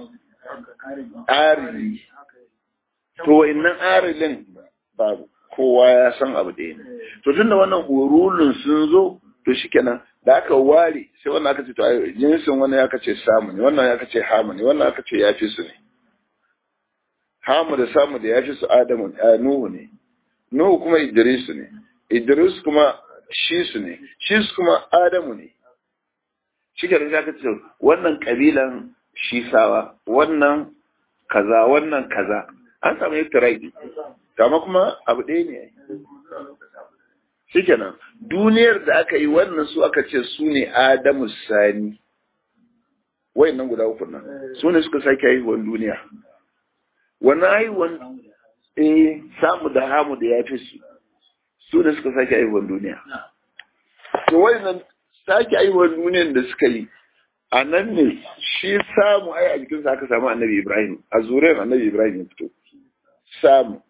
arili to wayannan arilin babu kowa ya san abu ɗaya ne to tunda wannan urulun sun zo to shikenan da aka ware sai wannan aka ce to jinsin wannan ya kace samu ne wannan ya kace hamu ne wannan aka ce ya fi su ne hamu da samu da ya fi su adamu nuhu ne nuhu kuma idris ne idris kuma shi su ne shi su kuma adamu ne shi ke da aka ce wannan kabilan shisawa wannan kaza wannan kaza an samu iftiraki kama kuma abu ɗaya ne shikenan duniyar da aka yi wannan su aka ce su ne adamu sani wayannan guda uku nan su ne suka sake haihuwan duniya wani haihuwan eh samu da hamu da ya fi su su ne suka sake haihuwan duniya to wayannan sake haihuwan duniyan da suka yi a nan ne shi samu ai a jikinsa aka samu annabi ibrahim a zuriyar annabi ibrahim ya fito samu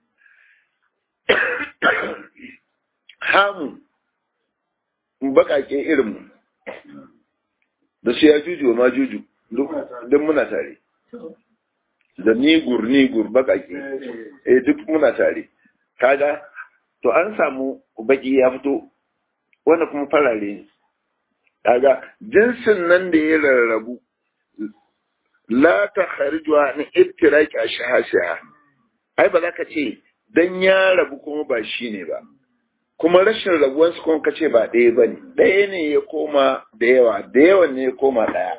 hamu bakake irinmu da su ya juju ma juju duk muna tare da nigur nigur bakake eh duk muna tare kaga to an samu baki ya fito wanda kuma farare ne kaga jinsin nan da ya rarrabu la ta kharjuwa ni ittiraki ashhasiha ai ba za ka ce dan ya rabu kuma ba shi ne ba kuma rashin rabuwansu kuma ka ce ba ɗaya ba ne ɗaya ne ya koma da yawa da yawan ne ya koma ɗaya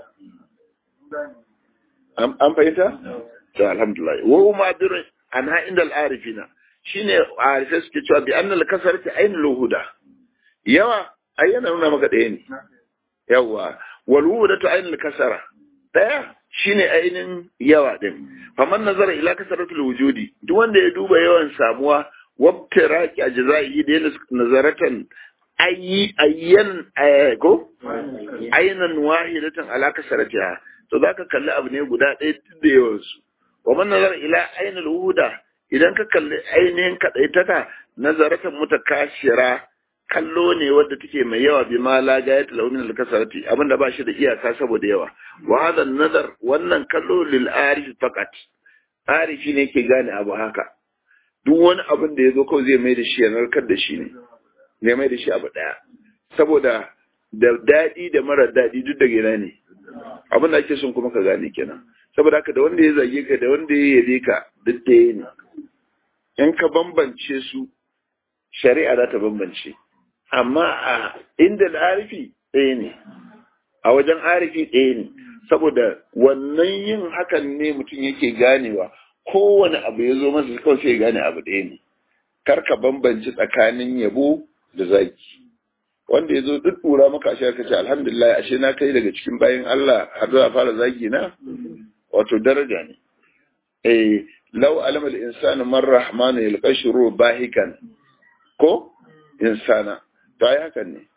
an fahimta? to alhamdulillah wa ma birin an ha inda al'arifina shine arifai suke cewa bi annal kasarati ainul huda yawa ai yana nuna maka ɗaya ne yawa wal hudatu ainul kasara ɗaya shine ainin yawa din faman nazara ila kasaratul wujudi duk wanda ya duba yawan samuwa wabtiraki ajzaihi da yana nazaratan ayi ayyan ko aynan wahidatan ala kasaratiha to zaka kalli abu ne guda ɗaya duk da yawan su wa man nazara ila ainul wuhuda idan ka kalli ainihin kadaitaka nazaratan mutakashira kallo ne wadda take mai yawa bi ma la gayat lahu min al-kasarati abinda ba shi da iyaka saboda yawa wa hadha nazar wannan kallo lil arif faqat arifi ne ke gane abu haka duk wani abin da yazo kawai zai mai da shi ya narkar da shi ne zai mai da shi abu daya saboda da dadi da mara dadi duk da gina ne abin da ake son kuma ka gane kenan saboda haka da wanda ya zage ka da wanda ya yabe ka duk da ne in ka bambance su shari'a za ta bambance amma a inda arifi ɗaya ne a wajen arifi ɗaya ne saboda wannan yin hakan ne mutum yake ganewa kowane abu ya zo masa kawai sai ya gane abu ɗaya ne kar ka bambanci tsakanin yabo da zaki wanda ya zo duk ɗura maka ashe ka ce alhamdulillah ashe na kai daga cikin bayan Allah har za fara zagi na wato daraja ne eh law alama al-insanu man rahmanu yalqashuru bahikan ko insana to ai hakan ne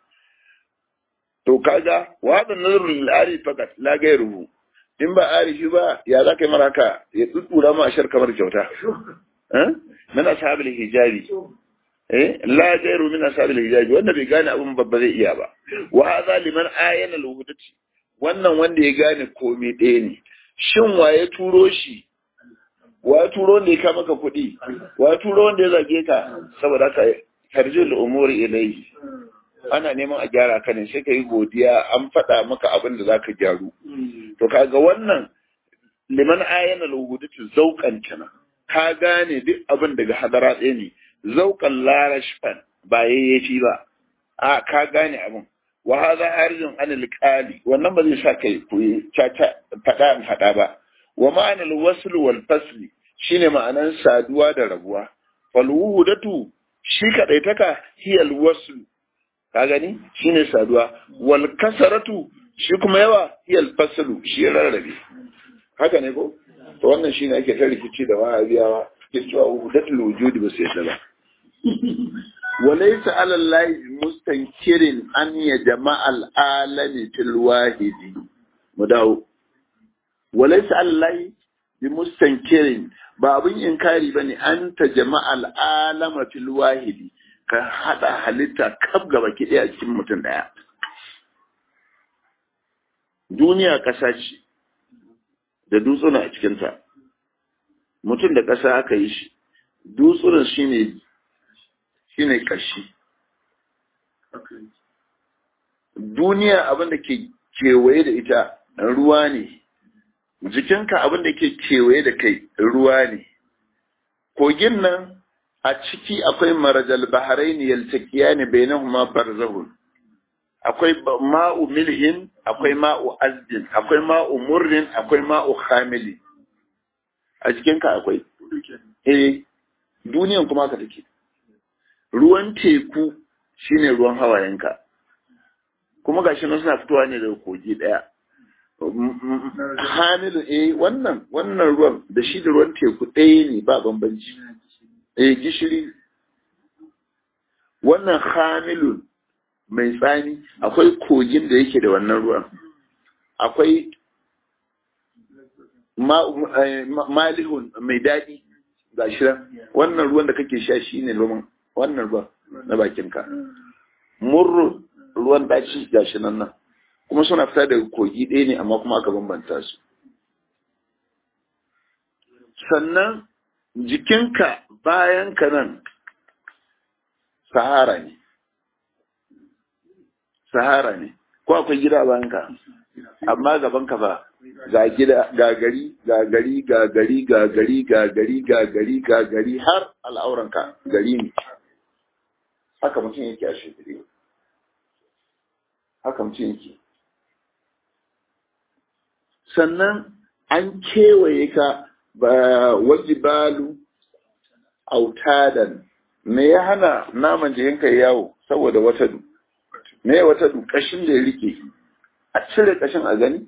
to kaga wadan nazarul lil fakat la gairuhu in ba arifi ba ya za ka yi maraka ya tsutsura ma ashar kamar kyauta eh min ashabil hijabi eh la gairu min ashabil hijabi wanda bai gane abun babba zai iya ba wa hadha liman ayana al wannan wanda ya gane komai ɗaya ne shin wa ya turo shi wa ya turo wanda ya kama ka kuɗi wa ya turo wanda ya zage ka saboda haka tarjil umuri ilayhi ana neman a gyara ka ne sai ka yi godiya an faɗa maka abin da zaka gyaru to kaga wannan liman ayana lugudatu zauqan kana ka gane duk abin daga hadara ɗaya ne zauqan larashfan ba yayyafi ba a ka gane abin wa hadha harijun an alqali wannan ba zai sa kai koyi caca faɗa in faɗa ba wa ma'ana alwasl wal fasl shine ma'anan saduwa da rabuwa fal wuhudatu shi kaɗaitaka hiyal wasu ka gani shine saduwa wal kasaratu shi kuma yawa hiyal fasalu shi rarrabe haka ne ko to wannan shine ake ta rikici da wahabiyawa ke cewa wuhudatul wujudi ba su yadda ba وليس على الله مستنكر أن يجمع العالم في الواحد مداو وليس على الله بمستنكر ba abin inkari ba ne an ta jama'al alama fil wahidi ka haɗa halitta kaf gaba ki ɗaya cikin mutum ɗaya duniya ƙasa ce da dutsuna a cikinta mutum da ƙasa aka yi shi dutsunan shine shine ƙashi duniya abin da ke kewaye da ita ruwa ne jikinka abin da ke kewaye da kai ruwa ne kogin nan a ciki akwai marajal baharai ne yaltakiya ne bainahuma barzahun akwai ma'u milhin akwai ma'u azdin akwai ma'u murrin akwai ma'u hamili a jikinka akwai eh duniyan kuma ka take ruwan teku shine ruwan hawayenka kuma gashi nan suna fitowa ne daga kogi daya hamilu eh wannan wannan ruwan da shi da ruwan teku ɗaya ne ba bambanci eh gishiri wannan hamilun mai tsani akwai kogin da yake da wannan ruwan akwai malihun mai daɗi ga shi wannan ruwan da kake sha shi ne ruwan wannan ruwan na bakinka murru ruwan ɗaci ga shi nan nan kuma suna fita daga kogi ɗaya ne amma kuma aka bambanta su sannan jikinka bayan ka nan sahara ne sahara ne ko akwai gida a bayanka amma gaban ka ba ga gida ga gari ga gari ga gari ga gari ga gari ga gari ga gari har al'auranka gari ne haka mutum yake a shekiri haka mutum yake sannan an kewaye ka ba wajibalu autadan me ya hana naman jikinka yawo saboda wata du me ya wata du kashin da ya rike a cire kashin a gani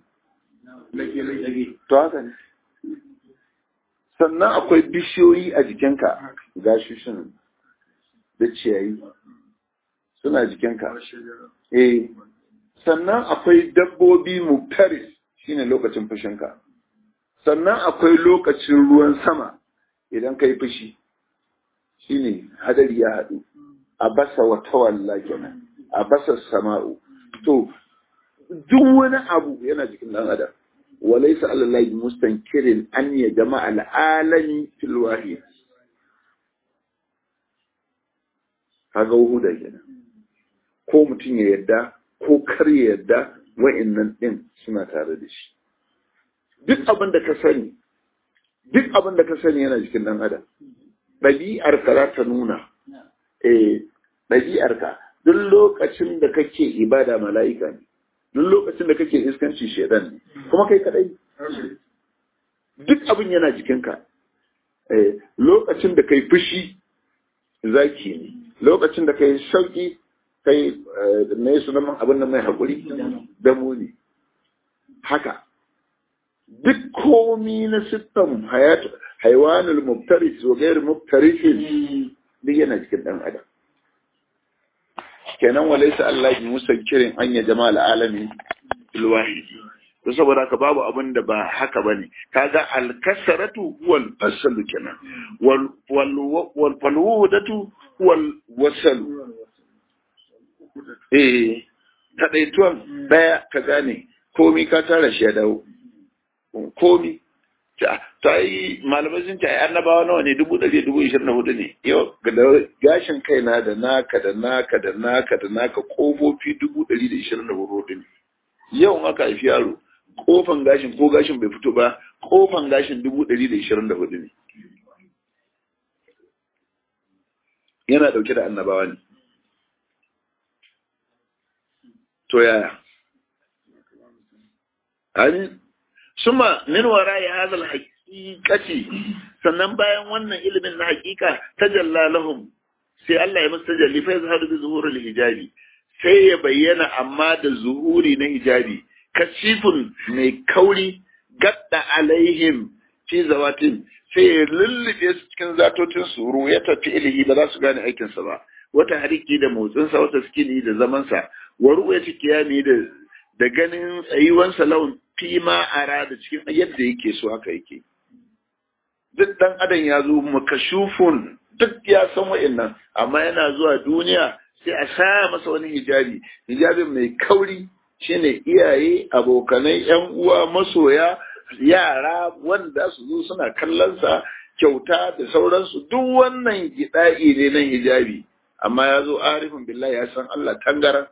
to haka ne sannan akwai bishiyoyi a jikinka gashushin da ciyayi suna jikinka eh sannan akwai dabbobi muftaris shine lokacin fushinka sannan akwai lokacin ruwan sama idan ka yi fushi shine hadari ya haɗu a basa wa tawalla kenan a basa sama'u to duk wani abu yana jikin ɗan adam walaysa alallahi mustankirin an ya jama'a al'alami fil wahid kaga wuhuda kenan ko mutum ya yadda ko kar ya yadda wa'annan din suna tare da shi duk abin da ka sani duk abin da ka sani yana jikin ɗan adam ɗabi'ar ka za ta nuna eh ɗabi'ar ka duk lokacin da kake ibada mala'ika ne duk lokacin da kake iskanci shedan ne kuma kai kadai duk abin yana jikinka eh lokacin da kai fushi zaki ne lokacin da kai sauki kai mai sunan abin da mai haƙuri damo ne haka duk komi na siffan haiwanul mubtaris wa gairu mubtarisin duk yana cikin ɗan adam kenan walaisa Allah bi musankirin an ya jama'a al'alami ilwahidi to saboda haka babu abin da ba haka bane kaga al-kasratu wal fasl kenan wal wal wal falwudatu wal wasl eh kadaituwan daya ka gane komi ka tara shi ya dawo komi ta yi malamai sun ce ai annabawa nawa ne dubu ɗari dubu ishirin da hudu ne yau da gashin kaina da naka da naka da naka da naka kofofi dubu ɗari da ishirin da hudu ne yau aka haifi yaro kofan gashin ko gashin bai fito ba kofan gashin dubu ɗari da ishirin da hudu ne yana ɗauke da annabawa ne to yaya amin suma min wara'i hadha al-haqiqati sannan bayan wannan ilimin na haqiqa tajalla lahum sai Allah ya musu tajalli fa yazharu bi zuhuri al-hijabi sai ya bayyana amma da zuhuri na hijabi kashifun mai kauri gadda alaihim fi zawatin sai ya lullube su cikin zatotin su ya tafi ilhi ba za su gane aikinsa ba wata hariki da motsinsa wata skini da zamansa wa ru'yati kiyami da da ganin tsayuwansa laun fi ma ara da cikin yadda yake so haka yake duk dan adam ya zo makashufun duk ya san wa'annan amma yana zuwa duniya sai a sa masa wani hijabi hijabin mai kauri shine iyaye abokanai yan uwa masoya yara wanda su zo suna kallonsa kyauta da sauransu duk wannan gida'i ne nan hijabi amma ya zo arifin billahi ya san Allah tangaran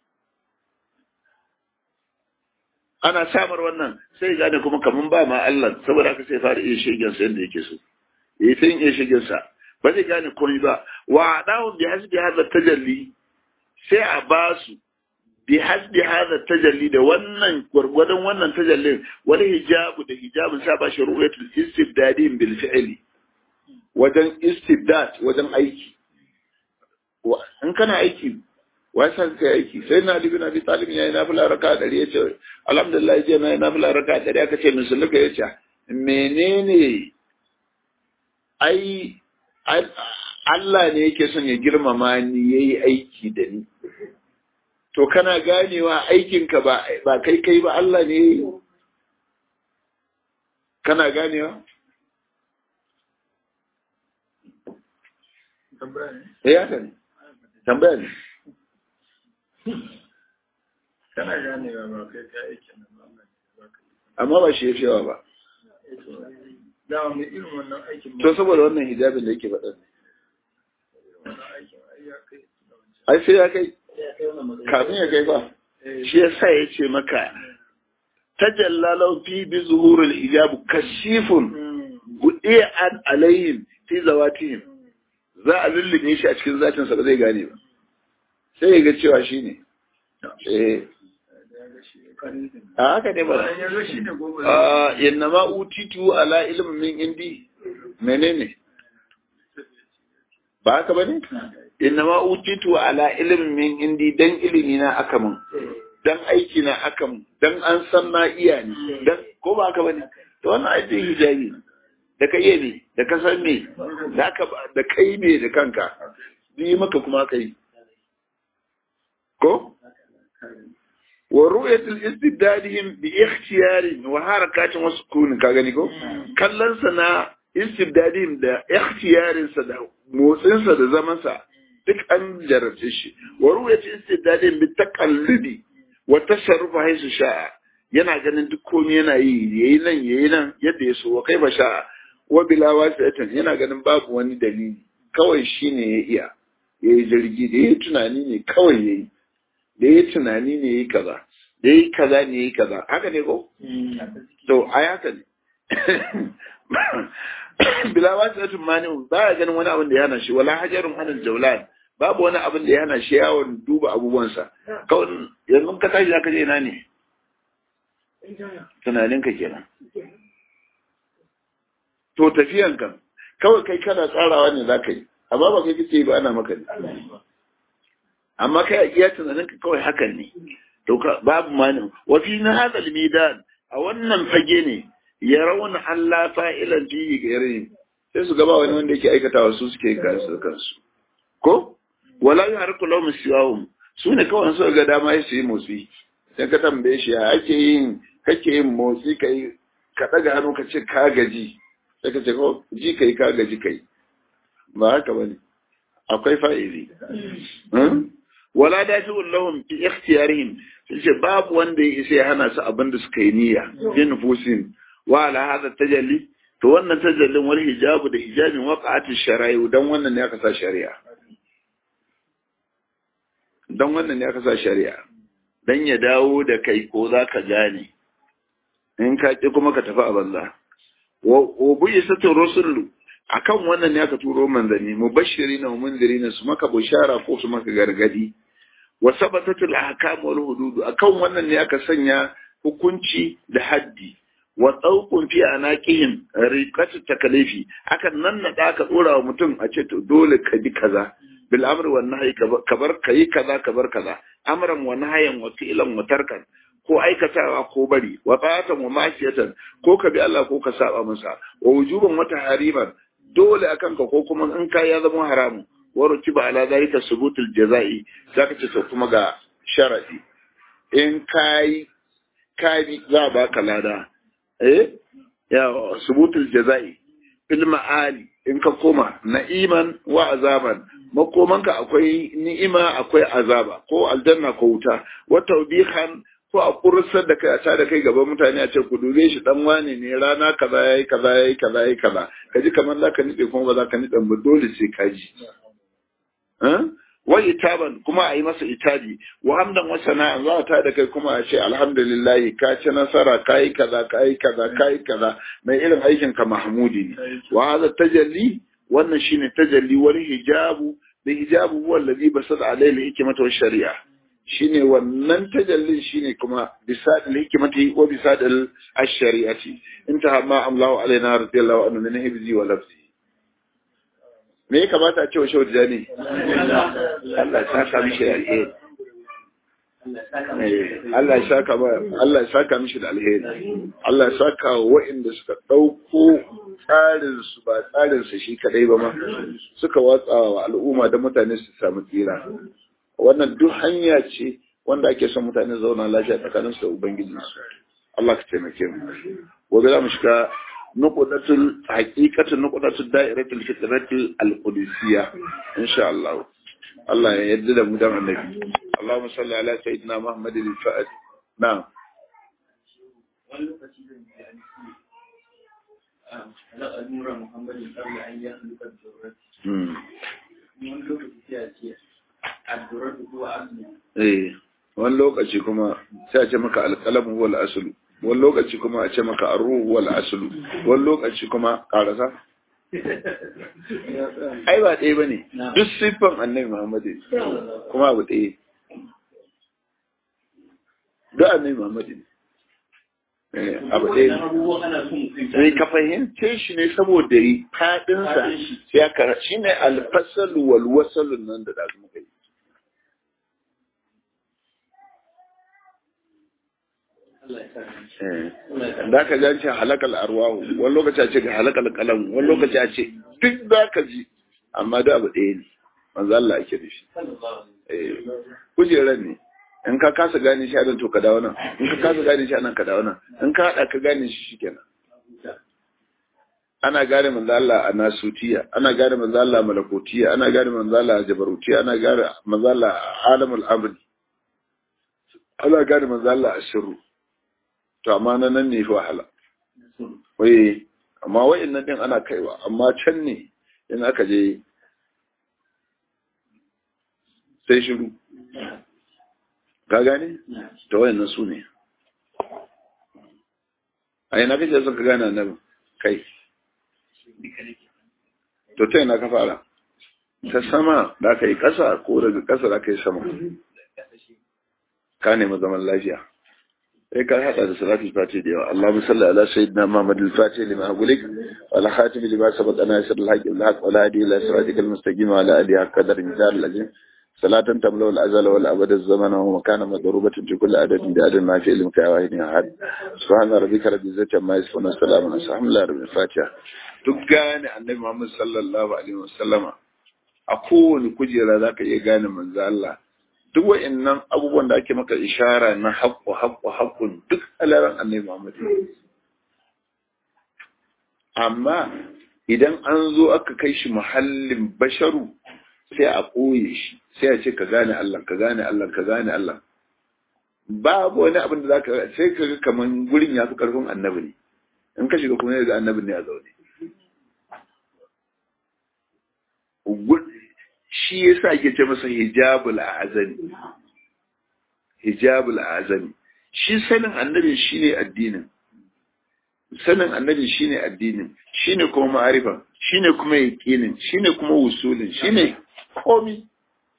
ana samar wannan sai gane kuma kaman ba ma Allah saboda haka sai fara iya shegen sa yadda yake so yayi sai iya shegen sa ba zai gane komai ba wa adahu bi hasbi hadha tajalli sai a ba su bi hasbi hadha tajalli da wannan gwargwadon wannan tajallin wani hijabu da hijabin sa ba shi ru'yatul istibdadin bil fi'li wajen istibdad wajen aiki in kana aiki wai san kai aiki sai na libi na bi talib yayi na fila raka dari yace alhamdulillah je na na fila raka dari aka ce musulunka yace menene ai Allah ne yake son ya girmama ni yayi aiki da ni to kana ganewa aikinka ba ba kai kai ba Allah ne yayi kana ganewa tambaya ne eh haka ne tambaya ne kana ganewa ba kai ka aikin nan ba amma ba shi ya cewa ba da mai irin wannan aikin to saboda wannan hijabin da yake faɗa wannan aikin ai ya ai sai ya kai kafin ya kai ba shi ya sa ya ce maka tajalla lau fi bi zuhurul hijab kashifun budi'an alayhim fi zawatihim za a lullube shi a cikin zatinsa ba zai gane ba sai ya ga cewa shi ne eh a haka ne ba a yanna ma utitu ala ilmin min indi menene ba haka bane inna ma utitu ala ilmin min indi dan ilimi na aka mun dan aiki na aka mun dan an san na iya ni dan ko ba haka bane to wannan aikin hijabi da ka iya ne da ka san me da ka da kai ne da kanka ni maka kuma kai ko wa ru'yatul istibdadihim bi ikhtiyari wa harakatin wa sukun ka gani ko kallon sa na istibdadihim da ikhtiyarin sa da motsin sa da zaman sa duk an jarabce shi wa ru'yatul istibdadihim bi taqalludi wa tasarrufu haisu sha'a yana ganin duk komai yana yi yayi nan yayi nan yadda ya so wa kai ba sha'a wa bila wasi'atan yana ganin babu wani dalili kawai shine ya iya yayi jirgi da yayi tunani ne kawai yayi da ya tunani ne yi kaza da yi kaza ne yi kaza haka ne ko? to a haka ne bilawa ta tun mani ba ya ganin wani abin da ya hana shi wala hajarun hannun jaulan babu wani abin da ya hana shi yawon duba abubuwansa kawai yanzu ka tashi ka je ina ne tunaninka kenan to tafiyan kan kawai kai kana tsarawa ne za ka yi amma ba kai kake ba ana maka ne amma kai iya tunanin ka kawai hakan ne to babu mani wa fi na hada midan a wannan fage ne ya rauna Allah fa'ilan fi gairin sai su gaba wani wanda yake aikatawa su suke kansu kansu ko wala yuharku lahum siwahum su ne kawai su ga dama su yi motsi sai ka tambaye shi ya ake yin kake yin motsi kai ka daga hannu ka ce ka gaji sai ka ce ko ji kai ka gaji kai ba haka bane akwai fa'ili wala dafi'un lahum fi ikhtiyarihim sai babu wanda ya isa ya hana su abin da suka yi niyya fi nufusin wa ala hada tajalli to wannan tajallin wal hijabu da hijabin waqa'ati shara'i dan wannan ne aka sa shari'a dan wannan ne aka sa shari'a dan ya dawo da kai ko za ka gane in ka ki kuma ka tafi a banza wa bu'isatu rusulu akan wannan ne aka turo manzanni mubashirina wa mundirina su maka bushara ko su maka gargadi wa sabatatul ahkam wal hudud akan wannan ne aka sanya hukunci da haddi wa tsauqun fi anaqihim riqatu takalifi akan nan na da aka dora wa mutum a ce to dole ka bi kaza bil amri wan nahyi kabar kai kaza kabar kaza amran wa nahyan wa fi'lan wa tarkan ko aikatawa ko bari wa ta'atan wa ma'siyatan ko ka bi Allah ko ka saba masa wa wujuban wa tahriman dole akan ka ko kuma in ka ya zama haramu wa rutiba ala zalika subutul jazai zaka ce to kuma ga sharadi in kai kai za ba ka lada eh ya subutul jazai fil ma'ali in ka koma na'iman wa azaban makomanka akwai ni'ima akwai azaba ko aljanna ko wuta wa tawbihan ko a kursar da kai a tada kai gaban mutane a ce ku dube shi dan wane ne rana kaza yayi kaza yayi kaza yayi kaza kaji kamar zaka nide kuma ba zaka nide ba dole sai ka ji wa itaban kuma a yi masa itabi wa hamdan wa sana'an za ta da kai kuma a ce alhamdulillah ka ci nasara ka yi kaza ka yi kaza ka yi kaza mai irin aikin ka mahmudi ne wa hadha tajalli wannan shine tajalli wani hijabu da hijabu huwa alladhi basada alayhi hikmatu wa shari'a shine wannan tajallin shine kuma bisadil hikmati wa bisadil ash-shari'ati intaha ma Allahu alaina radiyallahu anhu min hibzi wa lafzi me ya kamata a ce wa shawar jani Allah ya saka mishi da alheri Allah ya saka ba Allah ya saka mishi da alheri Allah ya saka wa waɗanda suka ɗauko tsarin su ba tsarin su shi kadai ba ma suka watsa wa al'umma da mutane su samu tsira wannan duk hanya ce wanda ake son mutane zauna lafiya tsakanin su da ubangiji su Allah ka taimake mu gobe za mu shiga nuqdatul haqiqatul nuqdatul da'iratul fitratul al-qudusiyya insha Allah Allah ya yarda da mu dan annabi Allahumma salli ala sayyidina Muhammadin al-fa'id na'am wani lokaci zan yi an ce ala al'amura muhammadin qabla an yahluka al-jawrat wani lokaci sai a ce addu'ar ko azumi eh wani lokaci kuma sai a ce maka alƙalamu wal aslu wani lokaci kuma a ce maka arruhu wal aslu wani lokaci kuma karasa ai ba ɗaya bane duk siffan annabi Muhammadu ne kuma abu ɗaya duk annabi Muhammadu ne Eh, abu ɗaya ne abubuwan ana son mutum sai ka fahimce shi ne saboda yi faɗinsa sai aka shi ne alfasalu wal wasalun nan da dazu muka yi Allah ya sa Eh. Allah ya sa da ka ji an ce halakal arwahu wani lokaci a ce ga halakal kalam wani lokaci a ce duk za ka ji amma da abu ɗaya ne manzo Allah ake da shi sallallahu Eh, kujerar ne in ka kasa gane shi a nan to ka dawo nan in ka kasa gane shi a nan ka dawo nan in ka haɗa ka gane shi shikenan ana gane manzo Allah a nasutiya ana gane manzo Allah a malakotiya ana gane manzo Allah a jabarutiya ana gane manzo Allah a alamul amri ana gane manzo Allah a sirru to amma na nan ne fi wahala wai amma wa'annan din ana kaiwa amma can ne in aka je sai shiru ka gane to wa'annan su ne a yana kake son ka gane annabi kai to ta yana ka fara ta sama da aka yi ƙasa ko daga ƙasa da aka yi sama ka nemi zaman lafiya sai ka hada da salatul fati da yawa Allahumma salli ala sayyidina Muhammad al-Fatih lima agulik wa ala khatim lima sabaqa nasir al-haqq al-haq wa la hadi ila siratikal mustaqim wa ala alihi haqqa qadar mizan al-azim salatan tamla wal azala wal abad az-zaman wa makana madrubatin fi kulli adadin bi adadin ma fi ilmika ya wahid ya ahad subhana rabbika rabbil izzati amma yasifun wa salamun ala alhamdulillahi rabbil fatiha duk gane annabi Muhammad sallallahu alaihi wasallama a kowane kujera zaka iya gane manzo Allah duk wa'annan abubuwan da ake maka ishara na haƙƙo haƙƙo haƙƙun duk alaran annabi Muhammad amma idan an zo aka kai shi muhallin basharu sai a ɓoye shi sai a ce ka gane Allah ka gane Allah ka gane Allah babu wani abin da zaka sai ka ga kaman gurin ya fi karfin annabi ne in ka shiga kuma ya ga annabin ne a zaune shi yasa ake ce masa hijabul azami hijabul azami shi sanin annabi shine addinin sanin annabi shine addinin shine kuma ma'arifa shine kuma yaqinin shine kuma wusulin shine komi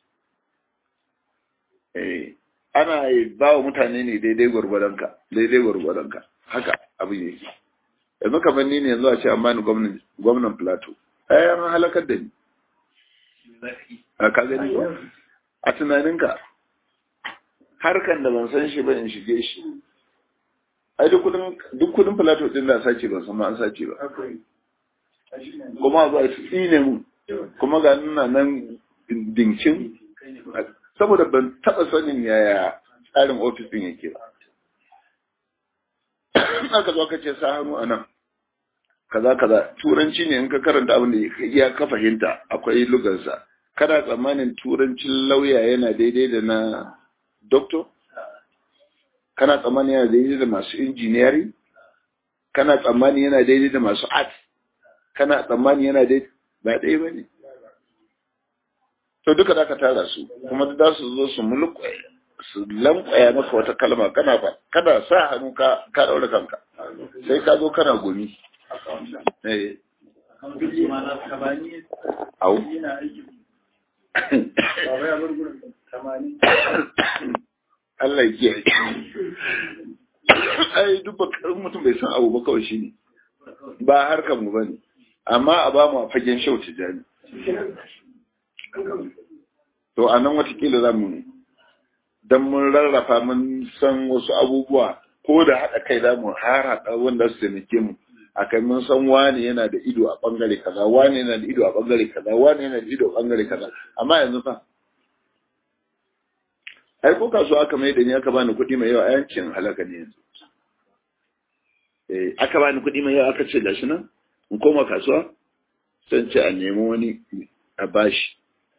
eh ana ba wa mutane ne daidai gwargwadonka daidai gwargwadonka haka abin yake yanzu kamar ni ne yanzu a ce an bani gwamnan gwamnan plateau ai an halakar da ni a ka gani ko a tunaninka harkan da ban san shi ba in shige shi ai duk kudin duk kudin plateau din da sace ban san ma an sace ba kuma ba su tsine mu kuma ga nuna nan dincin saboda ban taba sanin yaya tsarin ofis din yake ba aka zo ka ce sa hannu a nan kaza kaza turanci ne in ka karanta abin da ya ka fahimta akwai lugarsa kana tsammanin turancin lauya yana daidai da na doctor kana tsammanin yana daidai da masu injiniyari kana tsammanin yana daidai da masu art kana tsammanin yana daidai ba ɗaya ba ne to duka da ka tara su kuma da su zo su mulkwaya su lankwaya maka wata kalma kana ba kana sa hannu ka ka daura kanka sai ka zo kana gumi eh au Allah ya kiyaye ai duk bakarin mutum bai san abu ba kawai shine ba harkar mu bane amma a ba mu a fagen shau tijani to a nan watakila za mu don mun rarrafa mun san wasu abubuwa ko da haɗa kai za mu harhaɗa wanda su taimake mu a kai mun san wani yana da ido a ɓangare kaza wani yana da ido a ɓangare kaza wani yana da ido a ɓangare kaza amma yanzu fa ai ko kasuwa aka mai da ni aka bani kuɗi mai yawa a yankin halaka ne yanzu eh aka bani kuɗi mai yawa aka ce gashi nan in koma kasuwa sai ce a nemi wani a bashi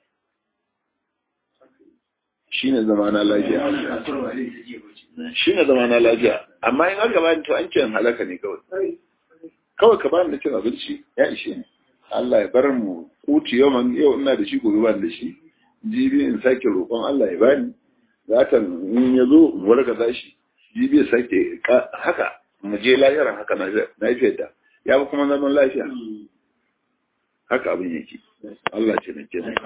shi ne zama na lafiya shi ne zama na lafiya amma in aka bani to an ce halaka ne kawai kawai ka bani da cin abinci ya ishe ni Allah ya bar mu kuti yau man yau ina da shi gobe ban da shi jibi in sake roƙon Allah ya bani zatan in ya zo mu warka zashi jibi ya sake haka mu je lahiran haka na lafiyar da ya fi kuma zaman lafiya haka abin yake Allah ce na kenan